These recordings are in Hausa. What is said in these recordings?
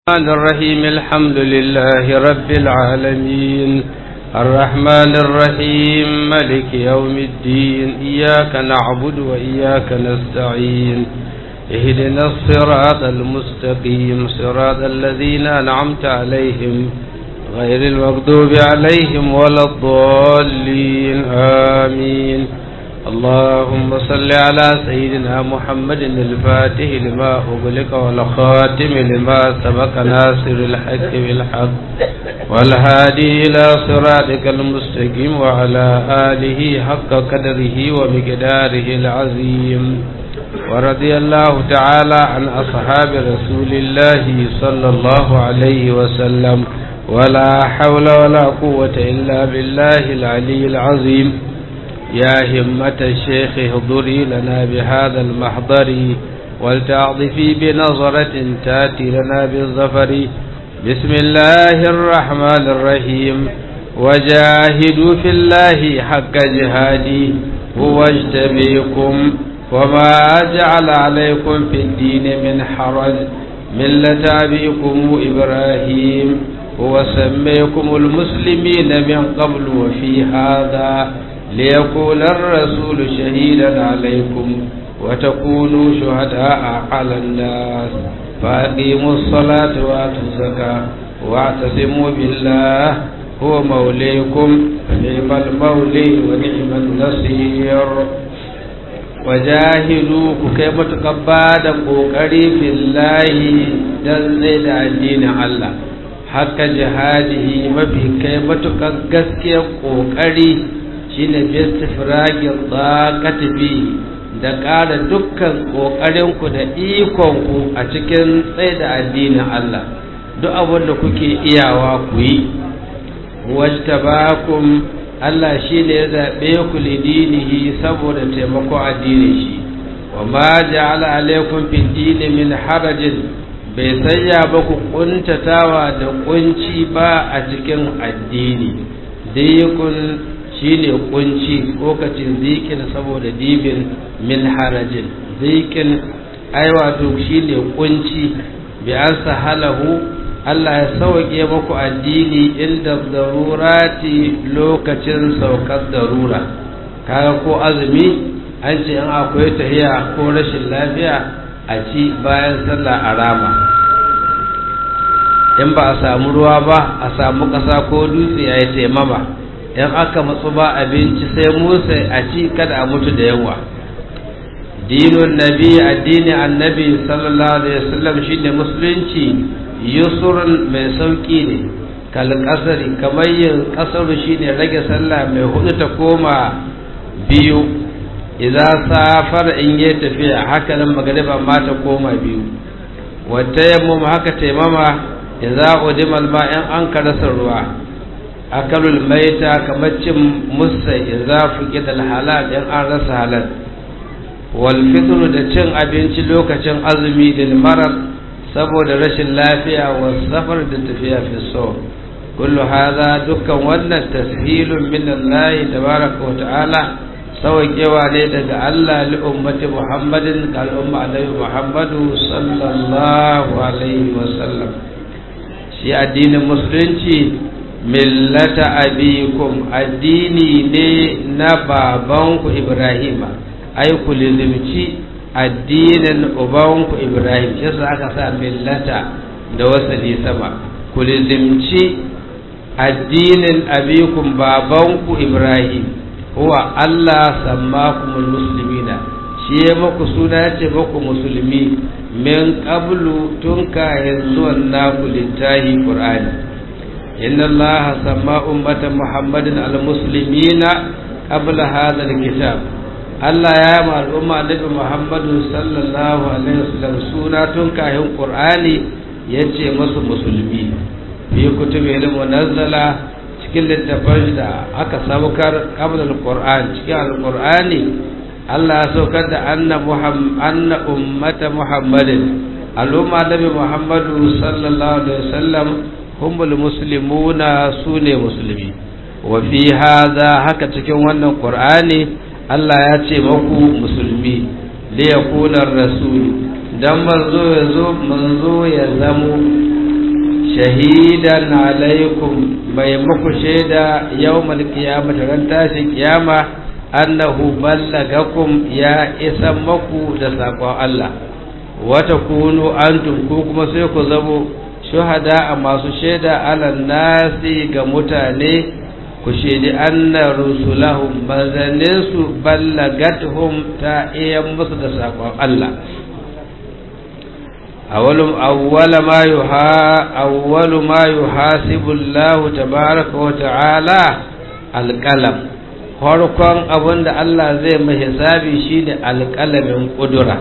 الرحمن الرحيم الحمد لله رب العالمين الرحمن الرحيم ملك يوم الدين إياك نعبد وإياك نستعين اهدنا الصراط المستقيم صراط الذين أنعمت عليهم غير المغضوب عليهم ولا الضالين آمين اللهم صل على سيدنا محمد الفاتح لما أغلق والخاتم لما سبق ناصر الحق بالحق والهادي إلى صراطك المستقيم وعلى آله حق قدره ومقداره العظيم ورضي الله تعالى عن أصحاب رسول الله صلى الله عليه وسلم ولا حول ولا قوة إلا بالله العلي العظيم يا همة الشيخ اهضري لنا بهذا المحضر ولتعطفي بنظرة تاتي لنا بالظفر بسم الله الرحمن الرحيم وجاهدوا في الله حق جهادي هو اجتبيكم وما جعل عليكم في الدين من حرج ملة أبيكم إبراهيم هو سميكم المسلمين من قبل وفي هذا ليكون الرسول شهيدا عليكم وتكونوا شهداء على الناس فأقيموا الصلاة وآتوا الزكاة واعتصموا بالله هو موليكم فنعم المولي ونعم النصير وجاهدوا كيف تقباد قوكري في الله دل الدين الله حق جهاده ما في كيف تقسكي قوكري shine bistifragin tsakati fi da ƙara dukkan ƙoƙarinku da ikonku a cikin tsaye da addinin Allah duk abin da kuke iyawa ku yi wajtabakum Allah shi ne ya zaɓe ku lidinihi saboda taimako addinin shi wa ma ja'ala alaikum fi dini min harajin bai sanya ba ku kuntatawa da kunci ba a cikin addini dai kun shine kunci lokacin zikin saboda dibin min harajin zikin ai wato shine kunci bi an sahalahu Allah ya sauke muku addini inda darurati lokacin saukar darura kaga ko azumi an ce in akwai tahiya ko rashin lafiya a ci bayan sallah arama in ba a samu ruwa ba a samu ƙasa ko dutse ya yi taimama in aka matsu ba abinci sai musa a ci kada a mutu da yawa dinun nabi addini annabi sallallahu alaihi wasallam shine musulunci yusurun mai sauki ne kal kasari kamar yin kasaru shine rage sallah mai hudu ta koma biyu idan safar in yi tafiya haka nan magariba ma ta koma biyu wata yamma haka taimama idan udimal ma in an karasa ruwa akalul maita kamar cin musa idza fuqida halal in an rasa halal wal fitru da cin abinci lokacin azumi lil marad saboda rashin lafiya wa safar da tafiya fi so kullu hadha dukkan wannan tashilun min Allah tabaraka wa ta'ala sauƙewa ne daga Allah li ummati Muhammadin ga al'umma alaihi Muhammadu sallallahu alaihi wa sallam shi addinin musulunci millata abikum addini ne na babanku ibrahima ai ku lizimci addinin ubanku ibrahim shi yasa aka sa millata da wasali sama ku lizimci addinin abikum babanku ibrahim huwa allah sammakumul muslimina shi ya maku suna ce maku musulmi min qablu tun kayan zuwan naku littahi qur'ani إن الله سمى أمة محمد المسلمين قبل هذا الكتاب Allah ya ma al'umma annabi Muhammadu sallallahu alaihi wasallam suna tun kayan Qur'ani yace masu musulmi fi kutubi ilmu nazzala cikin littafin da aka saukar qabla al-Qur'an cikin al-Qur'ani Allah ya saukar da anna Muhammad anna ummata Muhammadin al'umma annabi Muhammadu sallallahu alaihi wasallam humul muslimuna su ne musulmi wa fi hadha haka cikin wannan qur'ani Allah ya ce maku musulmi li yakuna rasul dan manzo ya zo manzo ya zamo shahidan alaikum mai muku shaida yawmal qiyamah ran tashin kiyama annahu ballagakum ya isa maku da sakon Allah wata kunu antum ko kuma sai ku zamo shuhada a masu shaida ala nasi ga mutane ku shaidi anna rusulahum manzanninsu ballagathum ta iya musu da sakon Allah awwalu awwala ma yuha awwalu ma yuhasibu Allah tabaaraka wa ta'ala alqalam farkon abinda Allah zai mai hisabi shine alqalamin kudura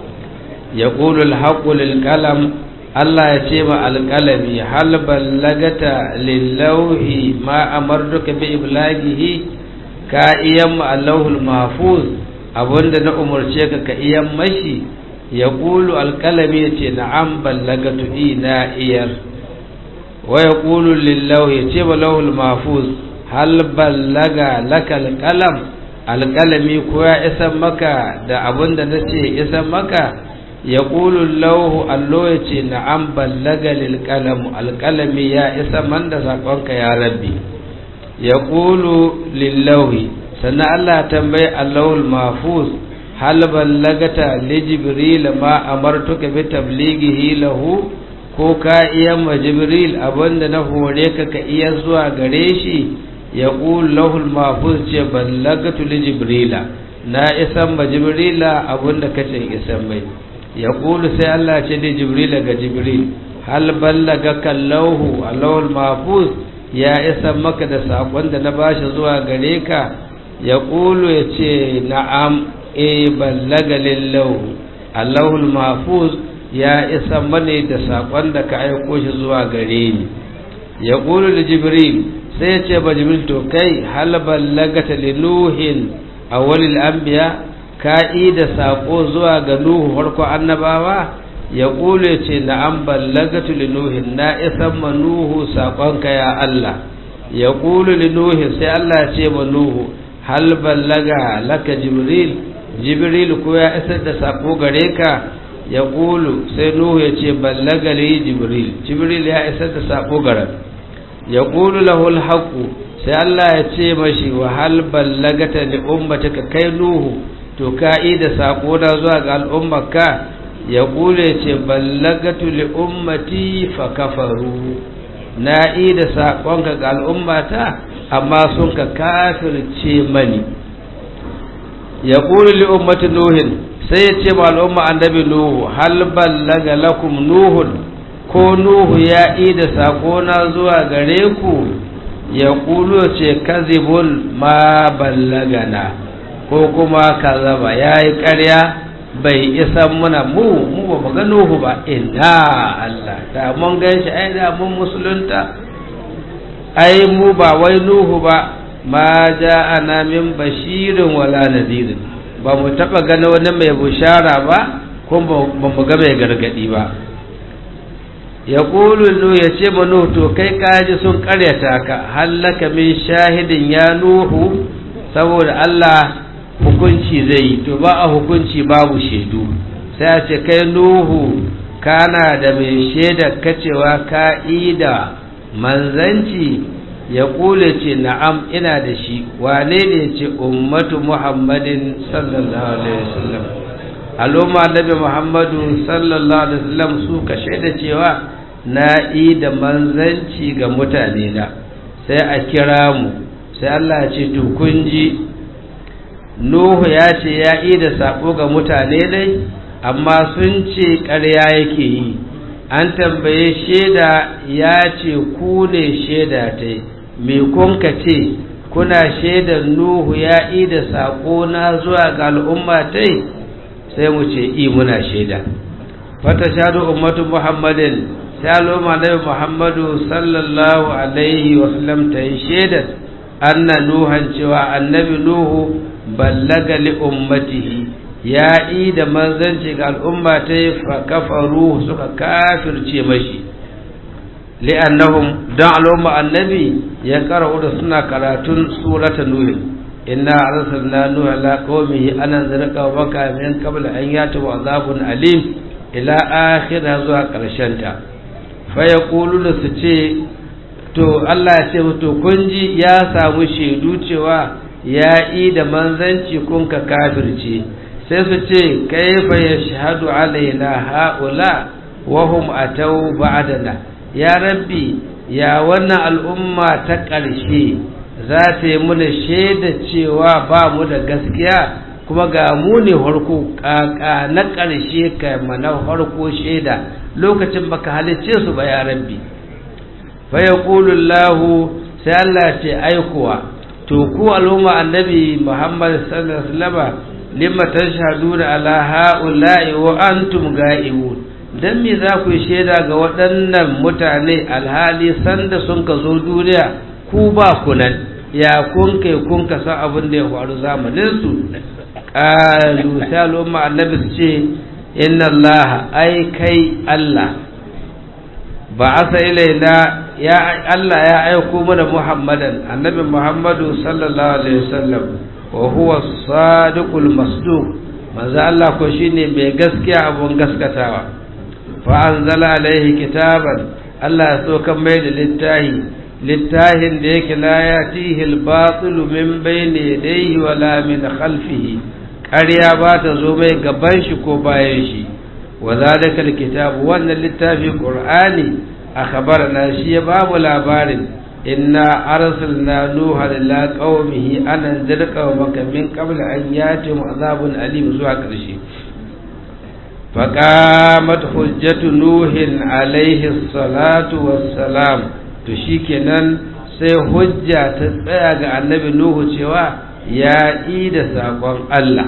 yaqulu alhaqqu lilqalam Allah ya ce ma alqalami hal ballagata lillauhi ma amartuka bi iblaghihi ka iyan ma Allahul mahfuz abinda na umarce ka ka iyan mashi ya ƙulu alƙalami ya ce na'am ballagatu ina iyar wa ya ƙulu lillahu ya ce ba lahul mafuz hal ballaga laka alƙalam alƙalami ko ya isan maka da abin da na ce isan maka ya ƙulu lahu allo ya ce na'am ballaga lilƙalamu alƙalami ya isa man da saƙonka ya rabbi ya ƙulu lillahi sannan allah tambayi allahul mafuz hal ballagata li jibril ma amartuka bi tablighihi lahu ko ka iya ma jibril abinda na hore ka ka iya zuwa gare shi ya qul lahu al mahfuz ce ballagatu li jibrila na isan ma jibrila abinda kace isan mai ya qulu sai Allah ce da jibrila ga jibril hal ballagaka lahu al mahfuz ya isan maka da sakon da na bashi zuwa gare ka ya qulu ya ce na'am e ballaga lillahu allahul mahfuz ya isa mane da sakon da ka aiko shi zuwa gare ni ya qulu li jibril sai ya ce ba jibril to kai hal ballagata li nuhin awwalil anbiya ka da sako zuwa ga nuhu farko annabawa ya qulu ya ce na'am ballagatu li nuhin na isa ma nuhu sakonka ya allah ya qulu li nuhin sai allah ya ce ma nuhu hal ballaga laka jibril jibril ko ya isar da sako gare ka ya ƙulu sai nuhu ya ce ballagali jibril jibril ya isar da sako gare ya ƙulu lahul haƙu sai Allah ya ce mashi wa hal ballagata li ummataka kai nuhu to ka yi da sako na zuwa ga al'ummarka ya ƙulu ya ce ballagatu li ummati fa kafaru na yi da saƙonka ga al'ummata amma sun ka kafirce mani ya ƙuri li ummati nuhin sai ya ce ma al'umma annabi nuhu hal ballaga lakum nuhun ko nuhu ya yi da na zuwa gare ku ya ƙulu ce kazibun ma ballagana ko kuma kazaba ya yi ƙarya bai isa muna mu mu ba mu ga nuhu ba ina Allah da mun gan shi ai da mun musulunta ai mu ba wai nuhu ba ma ja'ana min bashirin wala nadirin ba mu taba gani wani mai bushara ba kuma ba mu ga mai gargadi ba ya ƙulu nu ya ce ma nuhu to kai kaji sun karyata ka hallaka min shahidin ya nuhu saboda Allah hukunci zai yi to ba a hukunci babu shaidu sai a ce kai nuhu kana da mai shaida kacewa ka da manzanci ya kule ce na'am ina da shi wane ne ce ummatu muhammadin sallallahu alaihi wasallam al'umma annabi muhammadu sallallahu alaihi wasallam su ka shaida cewa na yi da manzanci ga mutane na sai a kira mu sai Allah ya ce to kun ji Nuhu ya ce ya yi da sako ga mutane dai amma sun ce ƙarya yake yi an tambaye shaida ya ce ku ne shaida ta me kun ka ce kuna shaidar nuhu ya yi da saƙo na zuwa ga al'umma ta sai mu ce i muna shaida fata shaɗu ummatu muhammadin sai al'umma na muhammadu sallallahu alaihi wasallam ta yi shaidar anna nuhan cewa annabi nuhu ballaga li ummatihi ya yi da manzanci ga al'umma ta yi kafaru suka kafirce mashi li'annahum don al'umma annabi ya karau da suna karatun surata nuhin inna arsalna nuha ala qaumihi ana zarqa wa baka min qabla an yatu azabun alim ila akhir zuwa karshen ta fa yaquluna su ce to Allah ya ce to kun ji ya samu shaidu cewa ya yi da manzanci kun ka kafirce sai su ce kaifa yashhadu alaina haula wa hum atau ba'dana ya rabbi ya wannan al'umma ta ƙarshe za ta yi muna shaida cewa ba mu da gaskiya kuma ga mu ne harko ƙaƙa na ƙarshe ka mana harko shaida lokacin baka halicce su ba ya rabbi fa ya lahu sai Allah ce aikuwa to ku al'umma annabi Muhammad sallallahu alaihi wasallam limma tashhaduna ala ha'ula'i wa antum ga'ibun dan me za ku shaida ga waɗannan mutane alhali sanda sun ka zo duniya ku ba ku nan ya kun kai kun ka san abin da ya faru zamanin su qalu saluma annabi su ce inna allah ai kai allah ba asa ilaina ya allah ya aiko mana muhammadan annabi muhammadu sallallahu alaihi wasallam wa huwa sadiqul masduq manzo allah ko shine mai gaskiya abun gaskatawa fa anzala alaihi kitaban allah ya so kan mai da littahi littahin da yake la ya tihil batilu min bayni yadayhi wala min khalfihi ƙarya ba ta zo mai gaban shi ko bayan shi wa zalika alkitab wannan littafi qur'ani akhbarana shi ya ba mu labarin inna arsalna nuha ila qaumihi an anzir qaumaka min qabl an yatihum azabun alim zuwa ƙarshe faqamat hujjatu nuhin alaihi salatu wassalam to shikenan sai hujja ta tsaya ga annabi nuhu cewa ya yi da saƙon Allah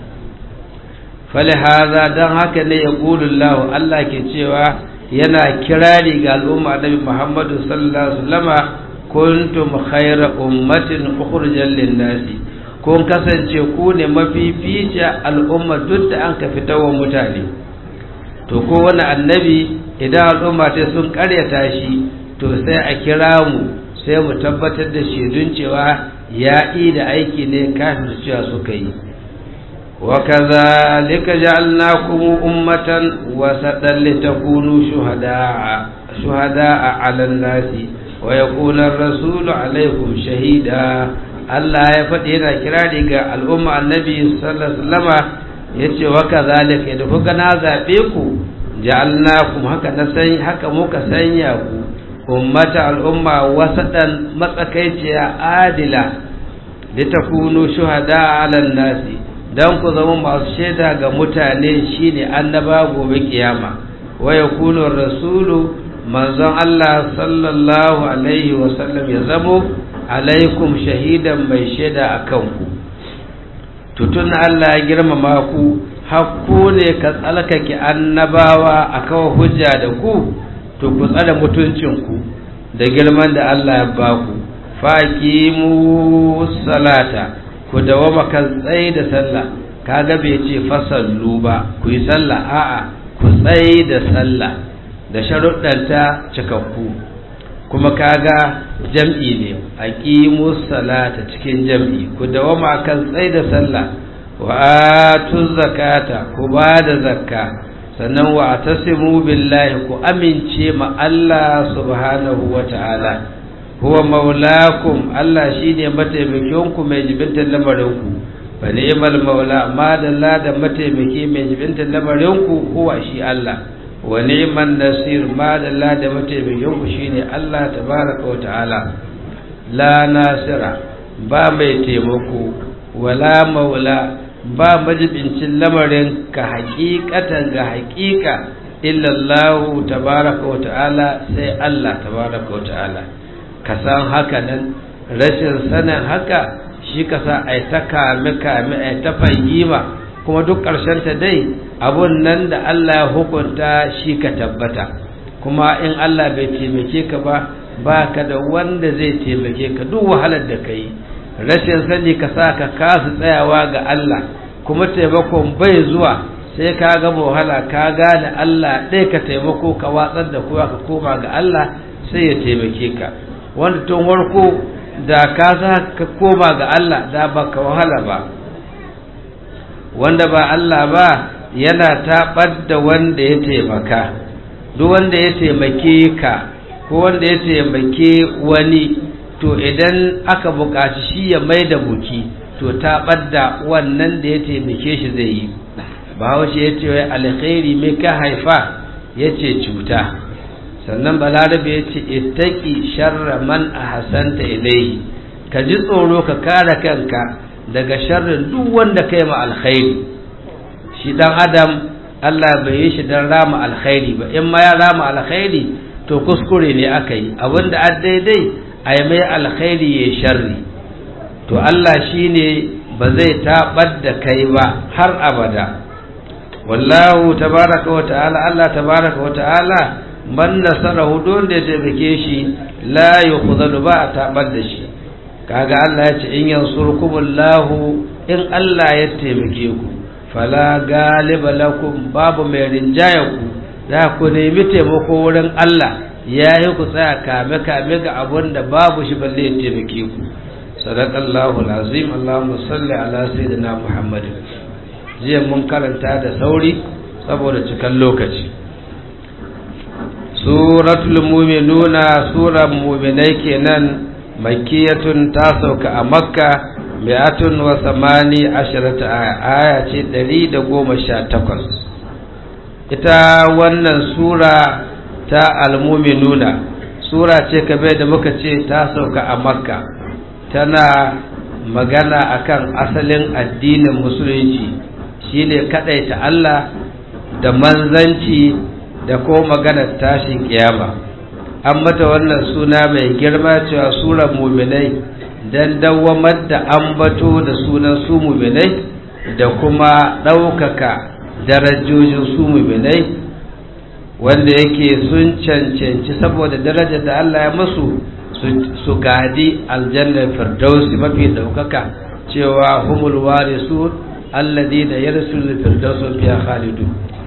falihaza don haka ne ya Allah Allah ke cewa yana kirari ga al'umma annabi Muhammadu sallallahu alaihi wasallama kuntum khayra ummatin ukhrijal lin-nasi kun kasance ku ne mafifici al'umma duk da an ka fitawa mutane to ko wani annabi idan al'umma ta sun karyata shi to sai a kira mu sai mu tabbatar da shaidun cewa ya da aiki ne kafin cewa suka yi wa kazalika ja'alnakum ummatan wasatan litakunu shuhada'a shuhada'a 'alan nasi wa yakuna ar-rasulu 'alaykum shahida Allah ya faɗi yana kirari ga al'umma annabi sallallahu alaihi wasallama yace wa kazalika da kuka na zabe ku ja'alnakum haka na san haka muka sanya ku ummata al'umma wasaɗan matsakaiciya adila da ta kunu shuhada alan nasi don ku zama masu shaida ga mutane shine annaba gobe kiyama wa ya kunu rasulu manzon Allah sallallahu alaihi wasallam ya zamo alaikum shahidan mai shaida a kanku tutun Allah ya girmama ku hakku ne ka tsalkake annabawa a kawo hujja da ku to ku tsare mutuncinku da girman da Allah ya ba ku faqimu salata ku dawama kan tsaye da sallah kaga bai ce fasallu ba ku yi sallah a'a ku tsaye da sallah da sharuɗanta cikakku kuma kaga jam'i ne aqimu salata cikin jam'i ku dawama kan tsaye da sallah wa atu zakata ku ba da zakka sannan wa tasimu billahi ku amince ma Allah subhanahu wa ta'ala huwa maulakum Allah shine mataimakin ku mai jibintar lamarin ku fa ni'mal maula ma dalla da mataimaki mai jibintar lamarin ku huwa shi Allah wa ni'man nasir ma dalla da mataimakin ku shine Allah tabaraka wa ta'ala la nasira ba mai taimako wala maula ba majibincin lamarin ka hakikatan ga hakika illallahu tabaraka wa ta'ala sai Allah tabaraka wa ta'ala ka san haka nan rashin sanin haka shi ka sa ai ta kame kame ai ta fahima kuma duk ƙarshen ta dai abun nan da Allah ya hukunta shi ka tabbata kuma in Allah bai taimake ka ba ba ka da wanda zai taimake ka duk wahalar da ka yi rashin sani ka sa ka kasu tsayawa ga Allah kuma taimakon bai zuwa sai ka ga wahala ka gane Allah ɗaya ka taimako ka watsar da kowa ka koma ga Allah sai ya taimake ka wanda tun warko da ka sa ka koma ga Allah da ba ka wahala ba wanda ba Allah ba yana taɓar da wanda ya taimaka duk wanda ya taimake ka ko wanda ya taimake wani to idan aka buƙaci shi ya mai da buki to ta ɓadda wannan da ya taimake shi zai yi bahaushe ya ce wai alkhairi mai ka haifa ya ce cuta sannan balarabe ya ce ittaki sharra man a hasanta ilaihi ka ji tsoro ka kare kanka daga sharrin duk wanda kai ma alkhairi shi dan adam Allah bai yi shi dan rama alkhairi ba in ma ya rama alkhairi to kuskure ne aka yi abinda a daidai a yi mai alkhairi ya sharri to Allah shi ne ba zai taɓar da kai ba har abada wallahu tabaraka wa ta'ala Allah tabaraka wa ta'ala man nasarahu don da ya taimake shi la yukhzalu ba a taɓar da shi kaga Allah ya ce in yansurkumullahu in Allah ya taimake ku fala galiba lakum babu mai rinjaya ku za ku nemi taimako wurin Allah ya yi ku tsaya kame kame ga abun da babu shi balle ya taimake ku sadaqallahu alazim allahumma salli ala sayyidina muhammadin jiya mun karanta da sauri saboda cikan lokaci suratul mu'minuna surar mu'minai kenan makiyatun ta sauka a makka mi'atun wa samani ashirata aya aya ce ɗari da goma sha takwas ita wannan sura ta almuminuna sura ce kabe da muka ce ta sauka a makka tana magana akan asalin addinin musulunci shine ta Allah da manzanci da ko maganar tashin kiyama an mata wannan suna mai girma cewa surar muminai don dawamar da ambato da sunan su muminai da kuma ɗaukaka darajojin su muminai wanda yake sun cancanci saboda darajar da Allah ya masu su gadi aljannar firdausi mafi ɗaukaka cewa humul warisu alladi da yarsul firdausun fiya khalidu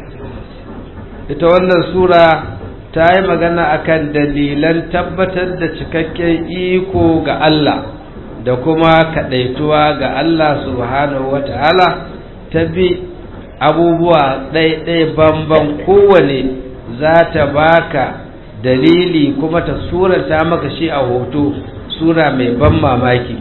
ita wannan sura ta yi magana akan dalilan tabbatar da cikakken iko ga Allah da kuma kaɗaituwa ga Allah subhanahu wa ta'ala ta bi abubuwa ɗaiɗai bamban kowane za ta baka dalili kuma ta surata maka shi a hoto sura mai ban mamaki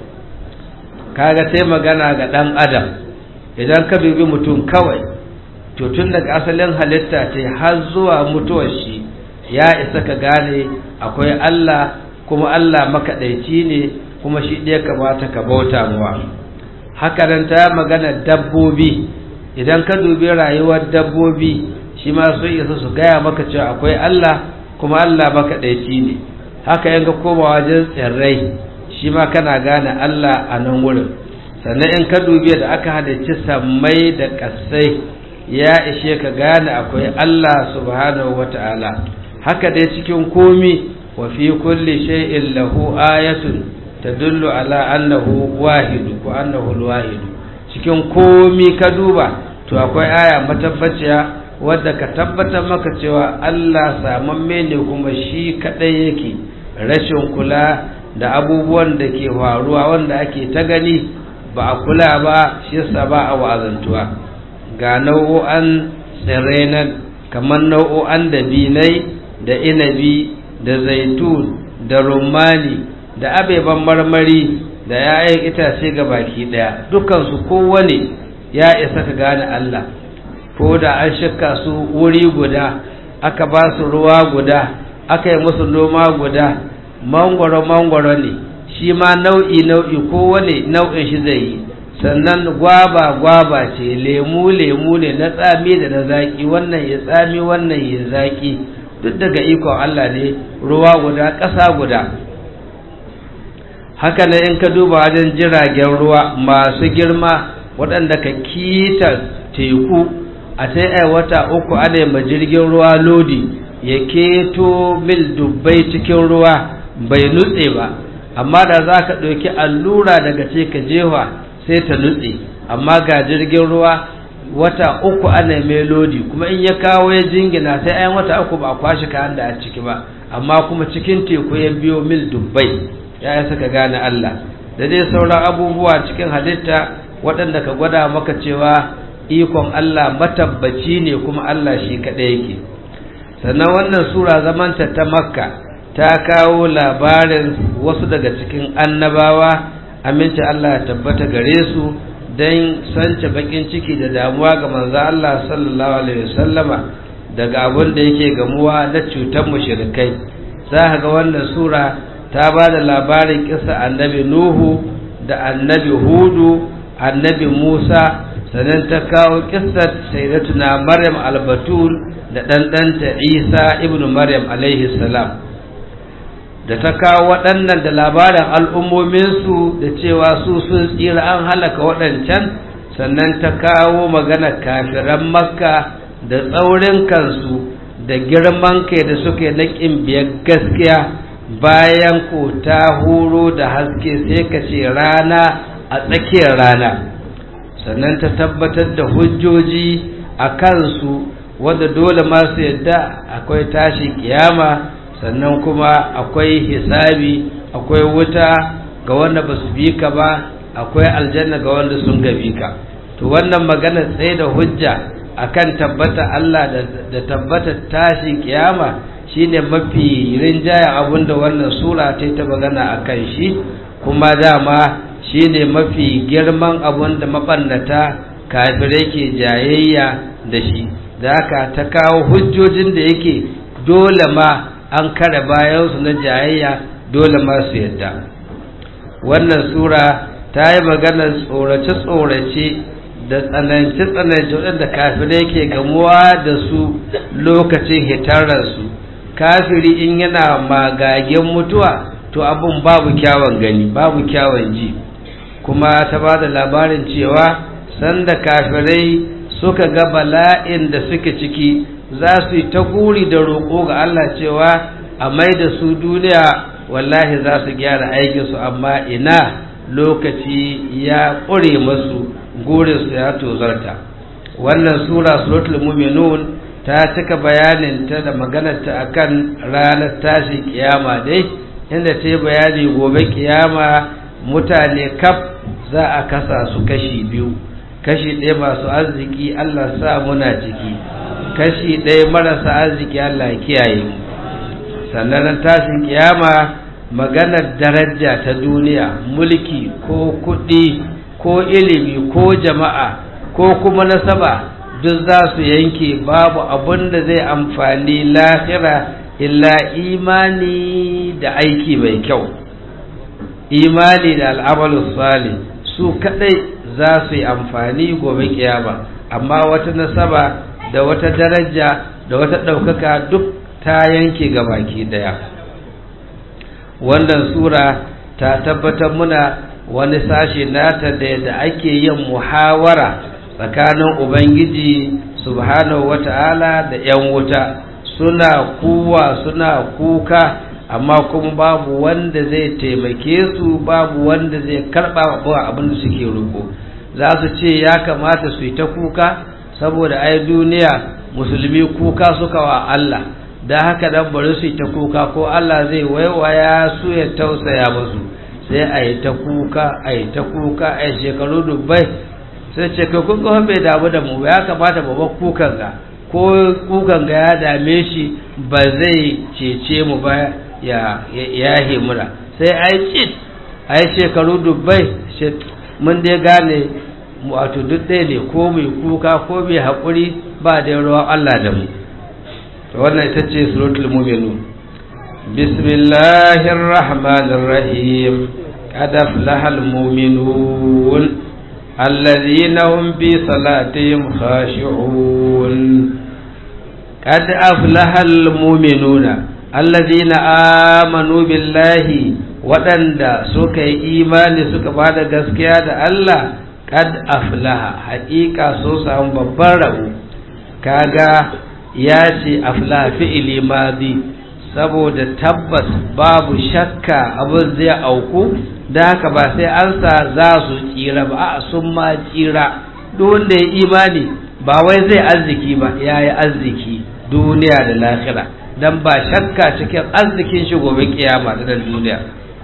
kaga sai magana ga ɗan adam idan ka dubi mutum kawai to tun daga asalin halitta ce har zuwa mutuwar shi ya isa ka gane akwai Allah kuma Allah makaɗaici ne kuma shi ɗaya kamata ka bauta muwa haka nan ta magana dabbobi idan ka dubi rayuwar dabbobi shi ma sun isa su gaya maka cewa akwai Allah kuma Allah makaɗaici ne haka in ka koma wajen tsirrai shi ma kana gane Allah a nan wurin sannan in ka dubi da aka halicci sammai da ƙasai ya ishe ka gane akwai Allah subhanahu wata'ala haka dai cikin komi wa fi kulli shay'in lahu ayatun tadullu ala annahu wahidu ko annahu alwahidu cikin komi ka duba to akwai aya matabbaciya wadda ka tabbatar maka cewa Allah samamme ne kuma shi kadai yake rashin kula da abubuwan da ke faruwa wanda ake ta gani ba a kula ba shi yasa ba a wa'azantuwa ga nau'o'an tsirrai nan kamar nau'o'an dabinai da inabi da zaitun da rumani da abeban marmari da ‘ya'yan itace ga baki ɗaya dukansu kowane ya isa ka gane Allah ko da an shakka su wuri guda aka ba su ruwa guda aka yi musu noma guda mangwaro-mangwaro ne shi ma nau'i-nau'i kowane nau'in shi zai yi sannan gwaba-gwaba ce lemu-lemu ne na tsami da na zaƙi wannan ya tsami wannan ya zaƙi duk daga ikon Allah ne ruwa guda ƙasa guda haka ne in ka duba wajen jiragen ruwa masu girma waɗanda ka kita teku a ta wata uku ana ma jirgin ruwa lodi ya keto mil dubbai cikin ruwa bai nutse ba amma da za ka ɗauki allura daga ce ka jewa sai ta nutse amma ga jirgin ruwa wata uku ana mai lodi kuma in ya kawo ya jingina sai ayan wata uku ba a kwashe kayan da a ciki ba amma kuma cikin teku ya biyo mil dubbai ya yi saka gane Allah da dai sauran abubuwa cikin halitta waɗanda ka gwada maka cewa ikon Allah matabbaci ne kuma Allah shi kaɗai yake sannan wannan sura zamanta ta makka ta kawo labarin wasu daga cikin annabawa aminci Allah ya tabbata gare su don sance bakin ciki da damuwa ga manzo Allah sallallahu alaihi wasallama daga abin da yake gamuwa na cutar mushrikai za ga wannan sura ta ba da labarin kisa annabi Nuhu da annabi Hudu annabi Musa sannan ta kawo kissar sayyidatuna Maryam al-Batul da ɗanɗanta Isa ibnu Maryam alaihi salam da ta kawo waɗannan da labarin al'ummominsu da cewa su sun tsira an halaka waɗancan sannan ta kawo magana kafiran makka da tsaurin kansu da girman kai da suke na biyar gaskiya bayan ko ta huro da haske sai ka ce rana a tsakiyar rana sannan ta tabbatar da hujjoji a kansu wanda dole masu yadda akwai tashin kiyama sannan kuma akwai hisabi akwai wuta ga wanda ba su bi ka ba akwai aljanna ga wanda sun gabi ka to wannan magana tsaye da hujja akan tabbata Allah da tabbata tashin kiyama shine mafi rinjaya abinda wannan sura ta ta magana akan shi kuma dama shine mafi girman abinda mabannata kafirai ke jayayya da shi da haka ta kawo hujjojin da yake dole ma an kare bayansu na jayayya dole masu yadda wannan sura ta yi maganar tsorace-tsorace da tsanance-tsanance waɗanda kafirai ke gamuwa da su lokacin hitararsu kafiri in yana magagen mutuwa to abin babu kyawun gani babu kyawun ji kuma ta ba da labarin cewa sanda kafirai suka ga bala'in da suke ciki za su yi ta guri da roƙo ga Allah cewa a mai da su duniya wallahi za su gyara aikinsu amma ina lokaci ya ƙure masu gurinsu ya tozarta wannan sura suratul muminun ta cika bayaninta da maganarta akan ranar tashi kiyama dai inda ta yi bayani gobe kiyama mutane kaf za a kasa su kashi biyu kashi ɗaya masu arziki Allah sa muna ciki kashi ɗaya marasa arziki Allah kiyaye mu sannan tashin kiyama maganar daraja ta duniya mulki ko kuɗi ko ilimi ko jama'a ko kuma nasaba duk za su yanke babu abin da zai amfani lahira illa imani da aiki mai kyau imani da al'amalu salih su kadai za su yi amfani gobe kiyama amma wata nasaba da wata daraja da wata ɗaukaka duk ta yanke ga baki ɗaya wannan sura ta tabbatar muna wani sashe nata da yadda ake yin muhawara tsakanin ubangiji subhanahu wata'ala da 'yan wuta suna kuwa suna kuka amma kuma babu wanda zai taimake su babu wanda zai karɓa abin da suke roƙo za su ce ya kamata su yi ta kuka saboda ai duniya musulmi kuka suka wa Allah da haka dan bari su yi ta kuka ko Allah zai waiwaya su ya tausaya musu sai a yi ta kuka a yi ta kuka a yi shekaru dubbai sai ce kai kun ga bai damu da mu ya kamata ba kukan ga ko kukan ga ya dame shi ba zai cece mu ba ya ya himura sai ai cit ai shekaru dubbai mun dai gane wato duk ɗaya ne ko mai kuka ko mai haƙuri ba da ruwan Allah da mu wannan ita ce suratul mu'minun bismillahir rahmanir rahim qad aflahal mu'minun alladhina hum bi salatihim khashi'un qad aflahal mu'minuna alladhina amanu billahi waɗanda suka yi imani suka ba da gaskiya da Allah kad aflaha haƙiƙa sun samu babban rabo kaga ya ce aflaha fi'ili madi saboda tabbas babu shakka abin zai auku da haka ba sai an sa za su tsira ba a sun ma tsira duk wanda ya imani ba wai zai arziki ba ya yi arziki duniya da lahira dan ba shakka cikin arzikin shi gobe kiyama da duniya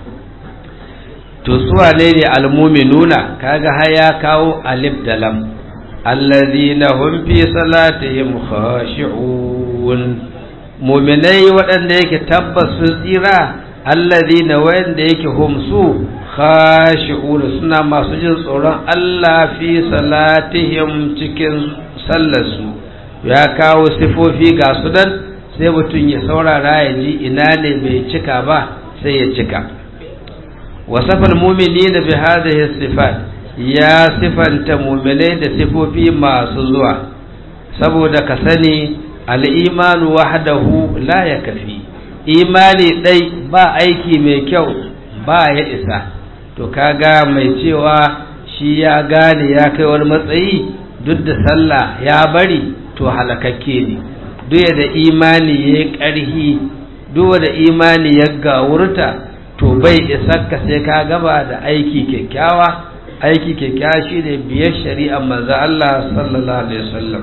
to suwa ne ne almuminuna kaga har ya kawo alif da lam allazina hum fi salatihim khashi'un muminai waɗanda yake tabbas sun tsira allazina wanda yake humsu khashi'una suna masu jin tsoron Allah fi salatihim cikin sallarsu ya kawo sifofi ga su dan sai mutum ya saurara ya ji ina ne bai cika ba sai ya cika wasafal mu'minina bi hadhihi sifat ya sifanta mu'minai da sifofi masu zuwa saboda ka sani al-imanu wahdahu la yakfi imani dai ba aiki mai kyau ba ya isa to kaga mai cewa shi ya gane ya kai wani matsayi duk da sallah ya bari to halakakke ne duk da imani ya ƙarhi duk da imani ya gawurta to bai isar ka sai ka gaba da aiki kyakkyawa aiki kyakkyawa shine biyar shari'ar manzo Allah sallallahu alaihi wasallam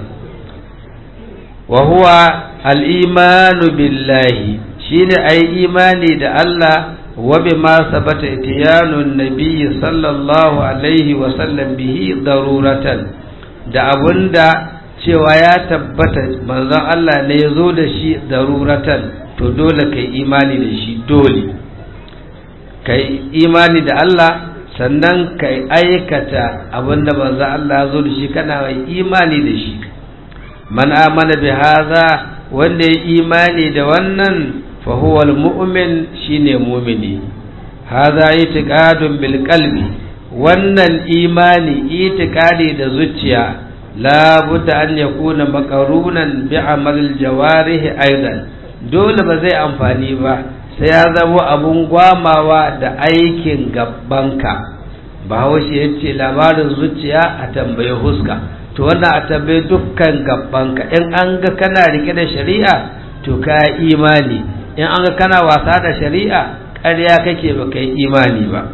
wa huwa al-imanu billahi shine ai imani da Allah wa bima sabata itiyanun nabiyyi sallallahu alaihi wasallam bihi daruratan da abunda cewa ya tabbata manzon Allah ne ya zo da shi daruratan to dole kai imani da shi dole kai imani da Allah sannan kai aikata abinda manzon Allah ya zo da shi kana mai imani da shi man amana bi hadha wanda ya imani da wannan fa huwa almu'min shine mu'mini hadha itiqadun bil qalbi wannan imani itiqadi da zuciya la budda an yakuna maqarunan bi amal jawarihi aidan dole ba zai amfani ba sai ya zama abun gwamawa da aikin gabbanka bahaushe ya ce labarin zuciya a tambayi huska to wannan a tambayi dukkan gabbanka in an ga kana rike da shari'a to ka imani in an ga kana wasa da shari'a ƙarya kake ba kai imani ba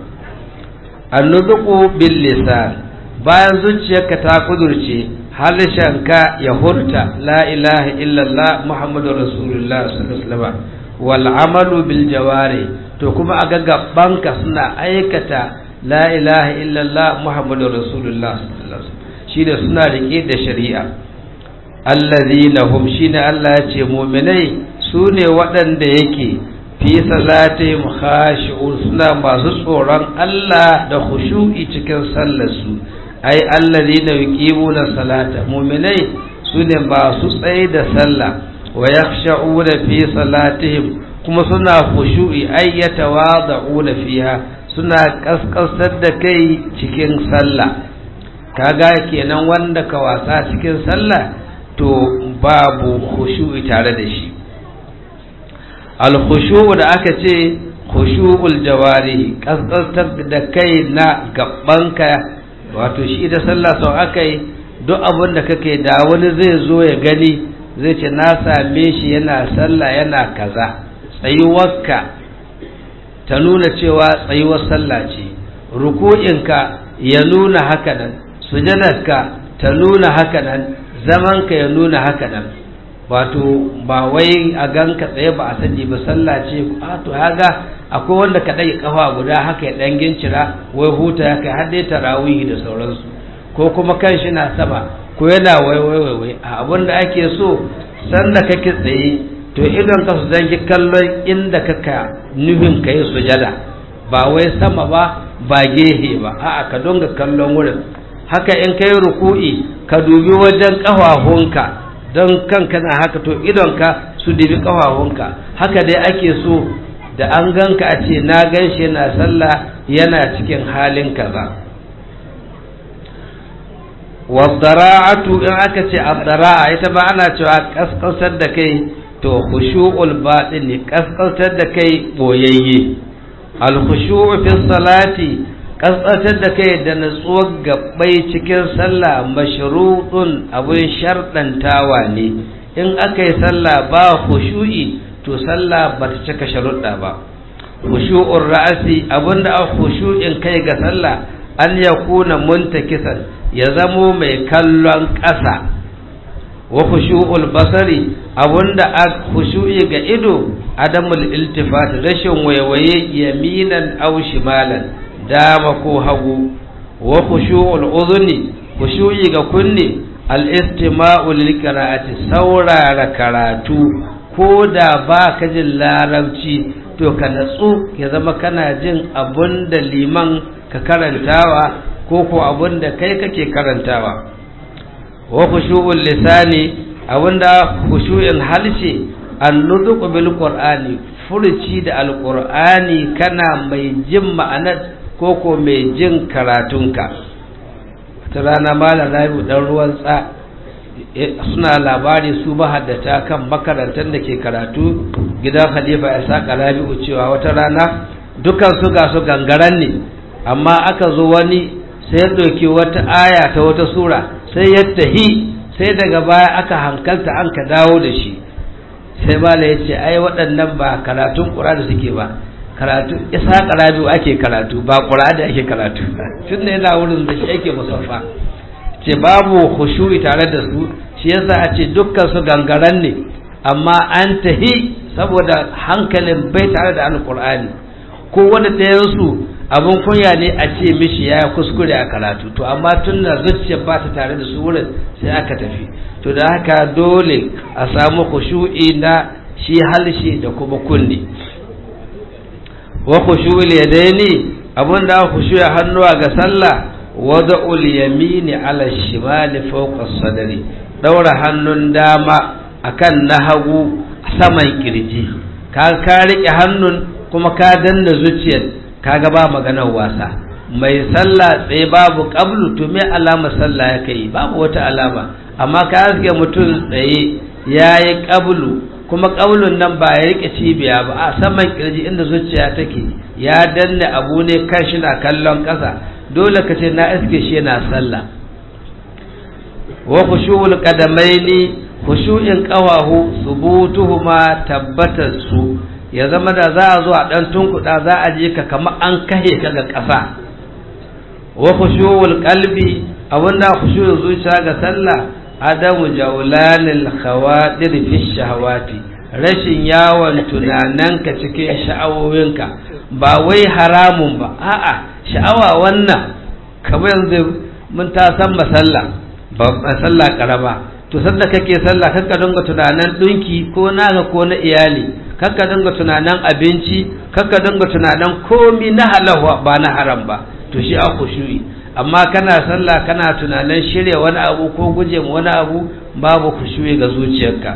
annuzuku bil lisan bayan zuciyarka ta kudurce harshenka ya hurta la ilaha illallah muhammadu rasulullah sallallahu alaihi wasallam wal amalu bil jawari to kuma a gabbanka suna aikata la ilaha illallah muhammadu rasulullah sallallahu alaihi wasallam shine suna rike da shari'a allazina hum shine Allah ya ce mu'minai sune waɗanda yake fi salatihim khashi'un suna masu tsoron Allah da khushu'i cikin sallarsu ai allazina yuqimuna salata mu'minai sune masu tsaye da sallah wa yakhsha'una fi salatihim kuma suna khushu'i ai yatawada'una fiha suna kaskasar da kai cikin sallah kaga kenan wanda ka wasa cikin sallah to babu khushu'i tare da shi al khushu'u da aka ce khushu'ul jawarihi kaskasar da kai na gabbanka wato shi da sallah sau aka yi duk abin da kake da wani zai zo ya gani zai ce na same shi yana sallah yana kaza tsayuwarka ta nuna cewa tsayuwar sallah ce ruku'inka ya nuna haka nan sujadarka ta nuna haka nan zamanka ya nuna haka nan wato ba wai a ganka tsaye ba a sani ba sallah ce a to haga akwai wanda ka ɗage kafa guda haka ya ɗan gincira wai huta ya kai har dai tarawihi da sauransu ko kuma kan shi na sama ko yana wai wai wai wai a abin da ake so sanda kake tsaye to idon ka su zangi kallon inda kaka nufin ka yi sujada ba wai sama ba ba gehe ba a'a ka donga kallon wurin haka in kai ruku'i ka dubi wajen ƙafafunka don kanka na haka to idonka su dubi ƙafafunka haka dai ake so da an ganka a ce na gan shi yana sallah yana cikin halin kaza wadara'atu in aka ce addara'a ita ba ana cewa kaskantar da kai to khushu'ul batin ne kaskantar da kai boyayye al khushu'u fi salati kaskantar da kai da natsuwar gabbai cikin sallah mashrutun abin sharɗantawa ne in aka yi sallah ba khushu'i to sallah ba ta cika sharuɗa ba khushu'ur ra'asi abinda a khushu'in kai ga sallah an yakuna muntakisan ya zamo mai kallon ƙasa wa khushu'ul basari abunda a khushu'i ga ido adamul iltifat rashin waiwaye yaminan aw shimalan dama ko hagu wa khushu'ul udhuni khushu'i ga kunni al istima'u lil qira'ati saurara karatu ko da ba ka jin larabci to ka natsu ya zama kana jin abun da liman ka karantawa ko ko abun da kai kake karantawa wa khushu'ul lisani abunda khushu'in halshe an-nutqu bil qur'ani furuci da alqur'ani kana mai jin ma'anar ko ko mai jin karatunka ta rana malam rabi dan ruwan tsa suna labari su mahaddata kan makarantar da ke karatu gidan khalifa ya saka rabi'u cewa wata rana dukan su ga su gangaran ne amma aka zo wani sai ya ɗauki wata aya ta wata sura sai ya tahi sai daga baya aka hankalta an ka dawo da shi sai bala ya ce ai waɗannan ba karatun ƙura da suke ba karatu isa rabi'u ake karatu ba ƙura da ake karatu tun da yana wurin da shi ake musaffa ce babu khushu'i tare da su shi yasa a ce dukkan su gangaran ne amma an tahi saboda hankalin bai tare da alkur'ani ko wani ɗayan su abin kunya ne a ce mishi ya kuskure a karatu to amma tun da zuciya ba ta tare da su wurin sai aka tafi to da haka dole a samu khushu'i na shi halshe da kuma kunne wa khushu'il yadaini abin da khushu'i hannuwa ga sallah wada'ul yamini ala shimali fawqa sadri daura hannun dama akan na hagu saman kirji ka ka rike hannun kuma ka danna zuciyar kaga ba maganar wasa mai sallah tsaye babu qablu to me alama sallah ya kai babu wata alama amma ka aske mutum tsaye yayi qablu kuma qablun nan ba ya rike cibiya ba a saman kirji inda zuciya take ya danna abu ne kan shi na kallon ƙasa dole ka ce na iske shi yana sallah wa khushu'ul qadamaini khushu'in qawahu subutuhuma tabbatar su ya zama da za a zo a dan tunkuda za a je ka kamar an kahe ka ga ƙasa wa khushu'ul qalbi abunda khushu'ul zuciya ga sallah adamu jawlanil khawadir fi shahawati rashin yawon tunananka cikin sha'awowinka ba wai haramun ba a'a sha'awa wannan kamar yanzu mun ta san masalla ba sallah karama to sanda kake sallah kanka dinga tunanin dinki ko naka ko na iyali kanka dinga tunanin abinci kanka dinga tunanin komi na halawa ba na haram ba to shi a khushu'i amma kana sallah kana tunanin shirya wani abu ko guje wani abu babu khushu'i ga zuciyarka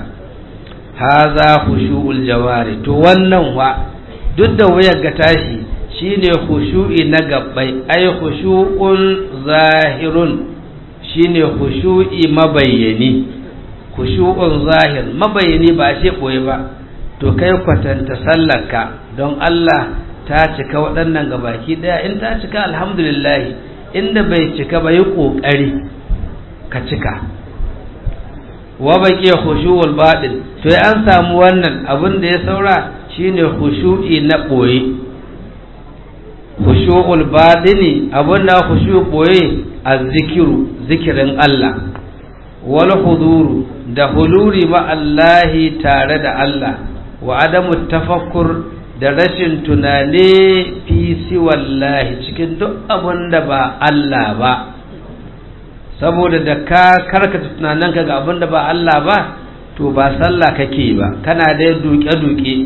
haza khushu'ul jawari to wannan wa duk da wayar ga tashi shine khushu'i na gabbai ay khushu'un zahirun shine khushu'i mabayyani khushu'un zahir mabayyani ba ce boye ba to kai kwatanta sallarka don Allah ta cika waɗannan gabaki daya in ta cika alhamdulillah inda bai cika ba yi kokari ka cika wa baqi khushu'ul batil to an samu wannan abin da ya saura shine khushu'i na boye khushu'ul batini abinda khushu boye azzikiru zikirin Allah wal huduru da huluri ma Allahi tare da Allah wa adamu tafakkur da rashin tunane fi siwallahi cikin duk abin da ba Allah ba saboda da ka karkata tunaninka ga abin da ba Allah ba to ba sallah kake ba kana da duke-duke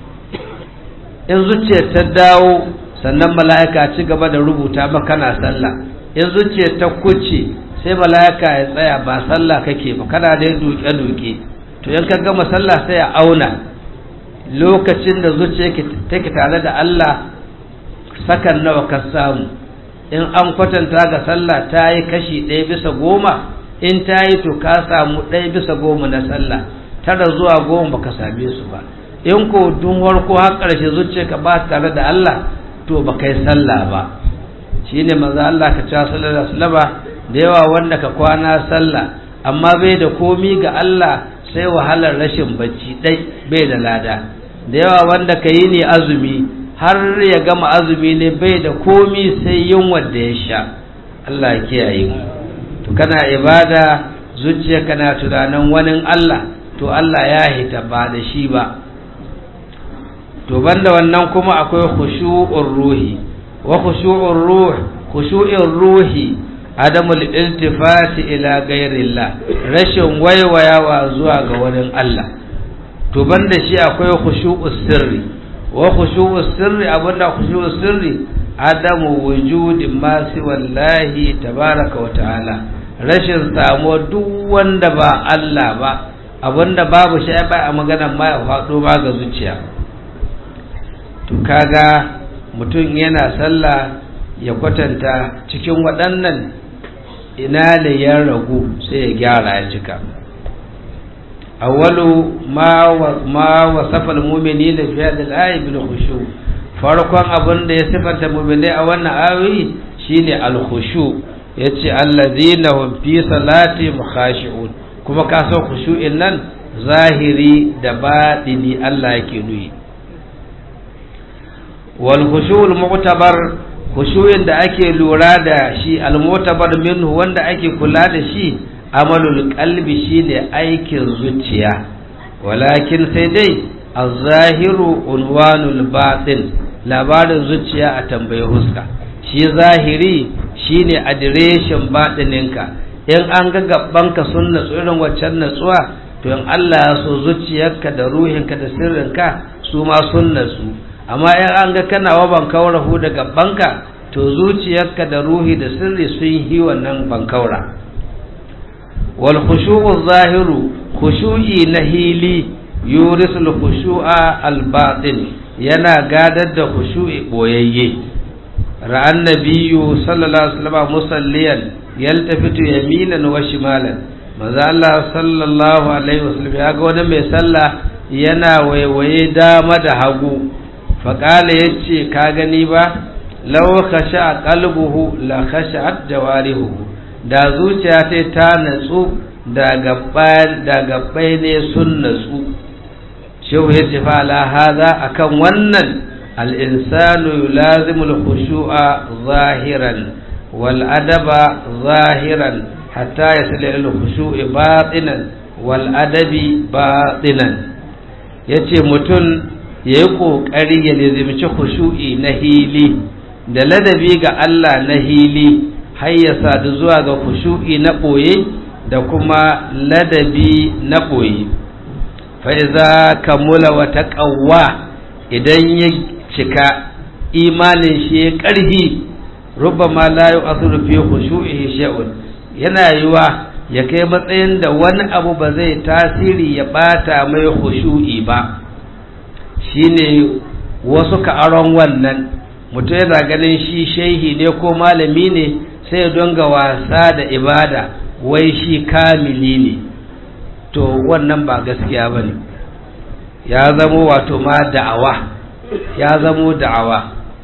in zuciyar ta dawo sannan mala'ika ci gaba da rubuta maka kana sallah in zuciyar ta kuce sai mala'ika ya tsaya ba sallah kake ba kana da duke-duke to in ka gama sallah sai a auna lokacin da zuciya take tare da Allah sakan nawa ka samu in an kwatanta ga sallah ta yi kashi ɗaya bisa goma in ta yi to ka samu ɗaya bisa goma na sallah tara zuwa goma baka same su ba in ko dun warko har ƙarshe zuciya ka ba tare da Allah to ba kai sallah ba shine manzo Allah ka cewa sallallahu alaihi wasallam da yawa wanda ka kwana sallah amma bai da komi ga Allah sai wahalar rashin bacci dai bai da lada da yawa wanda ka yi ne azumi har ya gama azumi ne bai da komi sai yunwa da ya sha Allah ya kiyaye mu to kana ibada zuciya kana tunanin wani Allah to Allah ya hita ba da shi ba to banda wannan kuma akwai khushu'ur ruhi wa khushu'ur ruh khushu'ur ruhi adamul iltifati ila ghairillah rashin waiwayawa zuwa ga wurin Allah to banda shi akwai khushu'us sirri wa khushu'us sirri abinda khushu'us sirri adamu wujudi ma wallahi tabaraka wa ta'ala rashin samuwa duk wanda ba Allah ba abinda babu shi ba a maganar ma ya faɗo ma ga zuciya to kaga mutum yana sallah ya kwatanta cikin waɗannan ina da ya ragu sai ya gyara ya cika awwalu ma ma wasafa al-mu'minina fi hadhihi al-ayati bil khushu farkon abin da ya sifanta mu'minai a wannan ayoyi shine al-khushu yace allazina hum fi salati khashi'un kuma ka san khushu'in nan zahiri da batini Allah yake nuyi wal khushu'ul mu'tabar khushu'in da ake lura da shi al mu'tabar minhu wanda ake kula da shi amalul qalbi shine aikin zuciya walakin sai dai az-zahiru unwanul batin labarin zuciya a tambayi huska shi zahiri shine adireshin batininka in an ga gabanka sun natsu irin waccan natsuwa to in Allah ya so zuciyarka da ruhinka da sirrinka su ma sun natsu amma in an ga kana waban kaurahu da gabanka to zuciyarka da ruhi da sirri sun yi wannan bankaura wal khushu'u zahiru khushu'i na hili yurisul khushu'a al batin yana gadar da khushu'i boyayye ra'an nabiyyu sallallahu alaihi wasallam musalliyan yaltafitu yaminan wa shimalan manzo Allah sallallahu alaihi wasallam ya ga wani mai sallah yana waiwaye dama da hagu faqala yace ka gani ba law khasha qalbuhu la khashat jawarihu da zuciya sai ta natsu da gabbai da gabbai ne sun natsu shehu yace fa la hada akan wannan al-insanu yulazimu al-khushu'a zahiran والأدب ظاهرا حتى يصل إلى الخشوع باطنا والأدب باطنا yace mutum ya yi ƙoƙari ya nizimci khushu'i na hili da ladabi ga Allah na hili har ya sadu zuwa ga khushu'i na ɓoye da kuma ladabi na ɓoye fa'iza kamula wata ƙawwa idan ya cika imanin shi ya ƙarhi rubama la yu'athiru fi khushu'ihi shay'un yana yiwa ya kai matsayin da wani abu ba zai tasiri ya bata mai khushu'i ba shine wasu ka aron wannan mutum yana ganin shi shehi ne ko malami ne sai ya donga wasa da ibada wai shi kamili ne to wannan ba gaskiya bane ya zamo wato ma da'awa ya zamo da'awa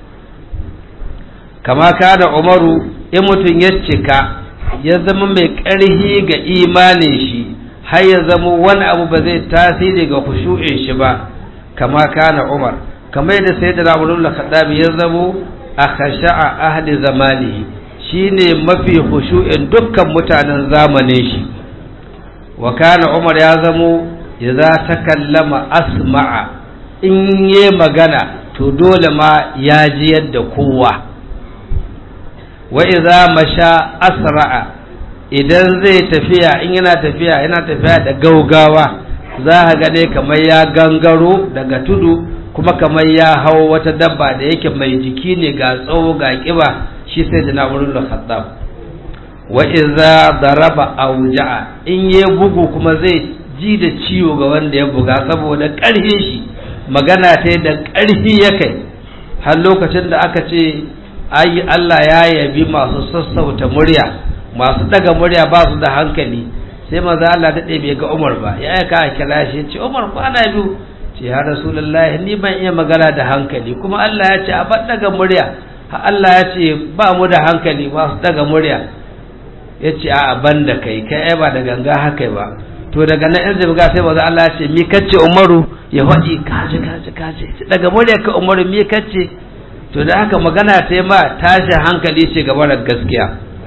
kama kada umaru in mutum ya cika ya zama mai ƙarhi ga imanin shi har ya zama wani abu ba zai tasiri ga kushu'in shi ba kama kana umar kamar yadda sai da ramurin lakadabi ya zamo a khasha'a ahli zamani shine mafi kushu'in dukkan mutanen zamanin shi wa kana umar ya zamo idza takallama asma'a in yi magana to dole ma ya ji yadda kowa wa iza masha asra'a idan zai tafiya in yana tafiya yana tafiya da gaugawa za ka gane kamar ya gangaro daga tudu kuma kamar ya hau wata dabba da yake mai jiki ne ga tsawo ga kiba shi sai da na wurin khattab wa iza daraba auja'a in ya bugu kuma zai ji da ciwo ga wanda ya buga saboda ƙarfin shi magana ta da ƙarfi ya kai har lokacin da aka ce ayi Allah ya yabi masu sassauta murya masu daga murya ba su da hankali sai maza Allah daɗe bai ga Umar ba ya aika a kira shi ce Umar kwana biyu ce ya Rasulullahi ni ban iya magana da hankali kuma Allah ya ce a bar daga murya ha Allah ya ce ba mu da hankali masu daga murya ya ce a ban da kai kai ai ba da ganga haka ba to daga nan in zai sai maza Allah ya ce mi kace Umaru ya faɗi kaje kaje kaje daga murya ka Umaru mi kace to da haka magana ta ma tashi hankali ce gaba da gaskiya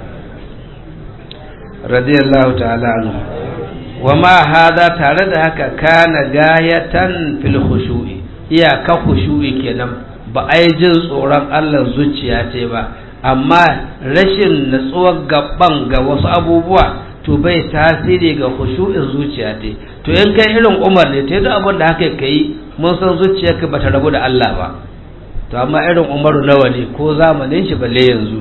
radiyallahu ta'ala anhu wa ma hada tare da haka kana gayatan fil khushu'i iyaka khushu'i kenan ba ai jin tsoron Allah zuciya ce ba amma rashin natsuwar gaban ga wasu abubuwa to bai tasiri ga khushu'in zuciya ce to in kai irin umar ne ta yi abin da haka ka yi mun san zuciyarka ba ta rabu da Allah ba to amma irin umaru nawa ne ko zamanin shi balle yanzu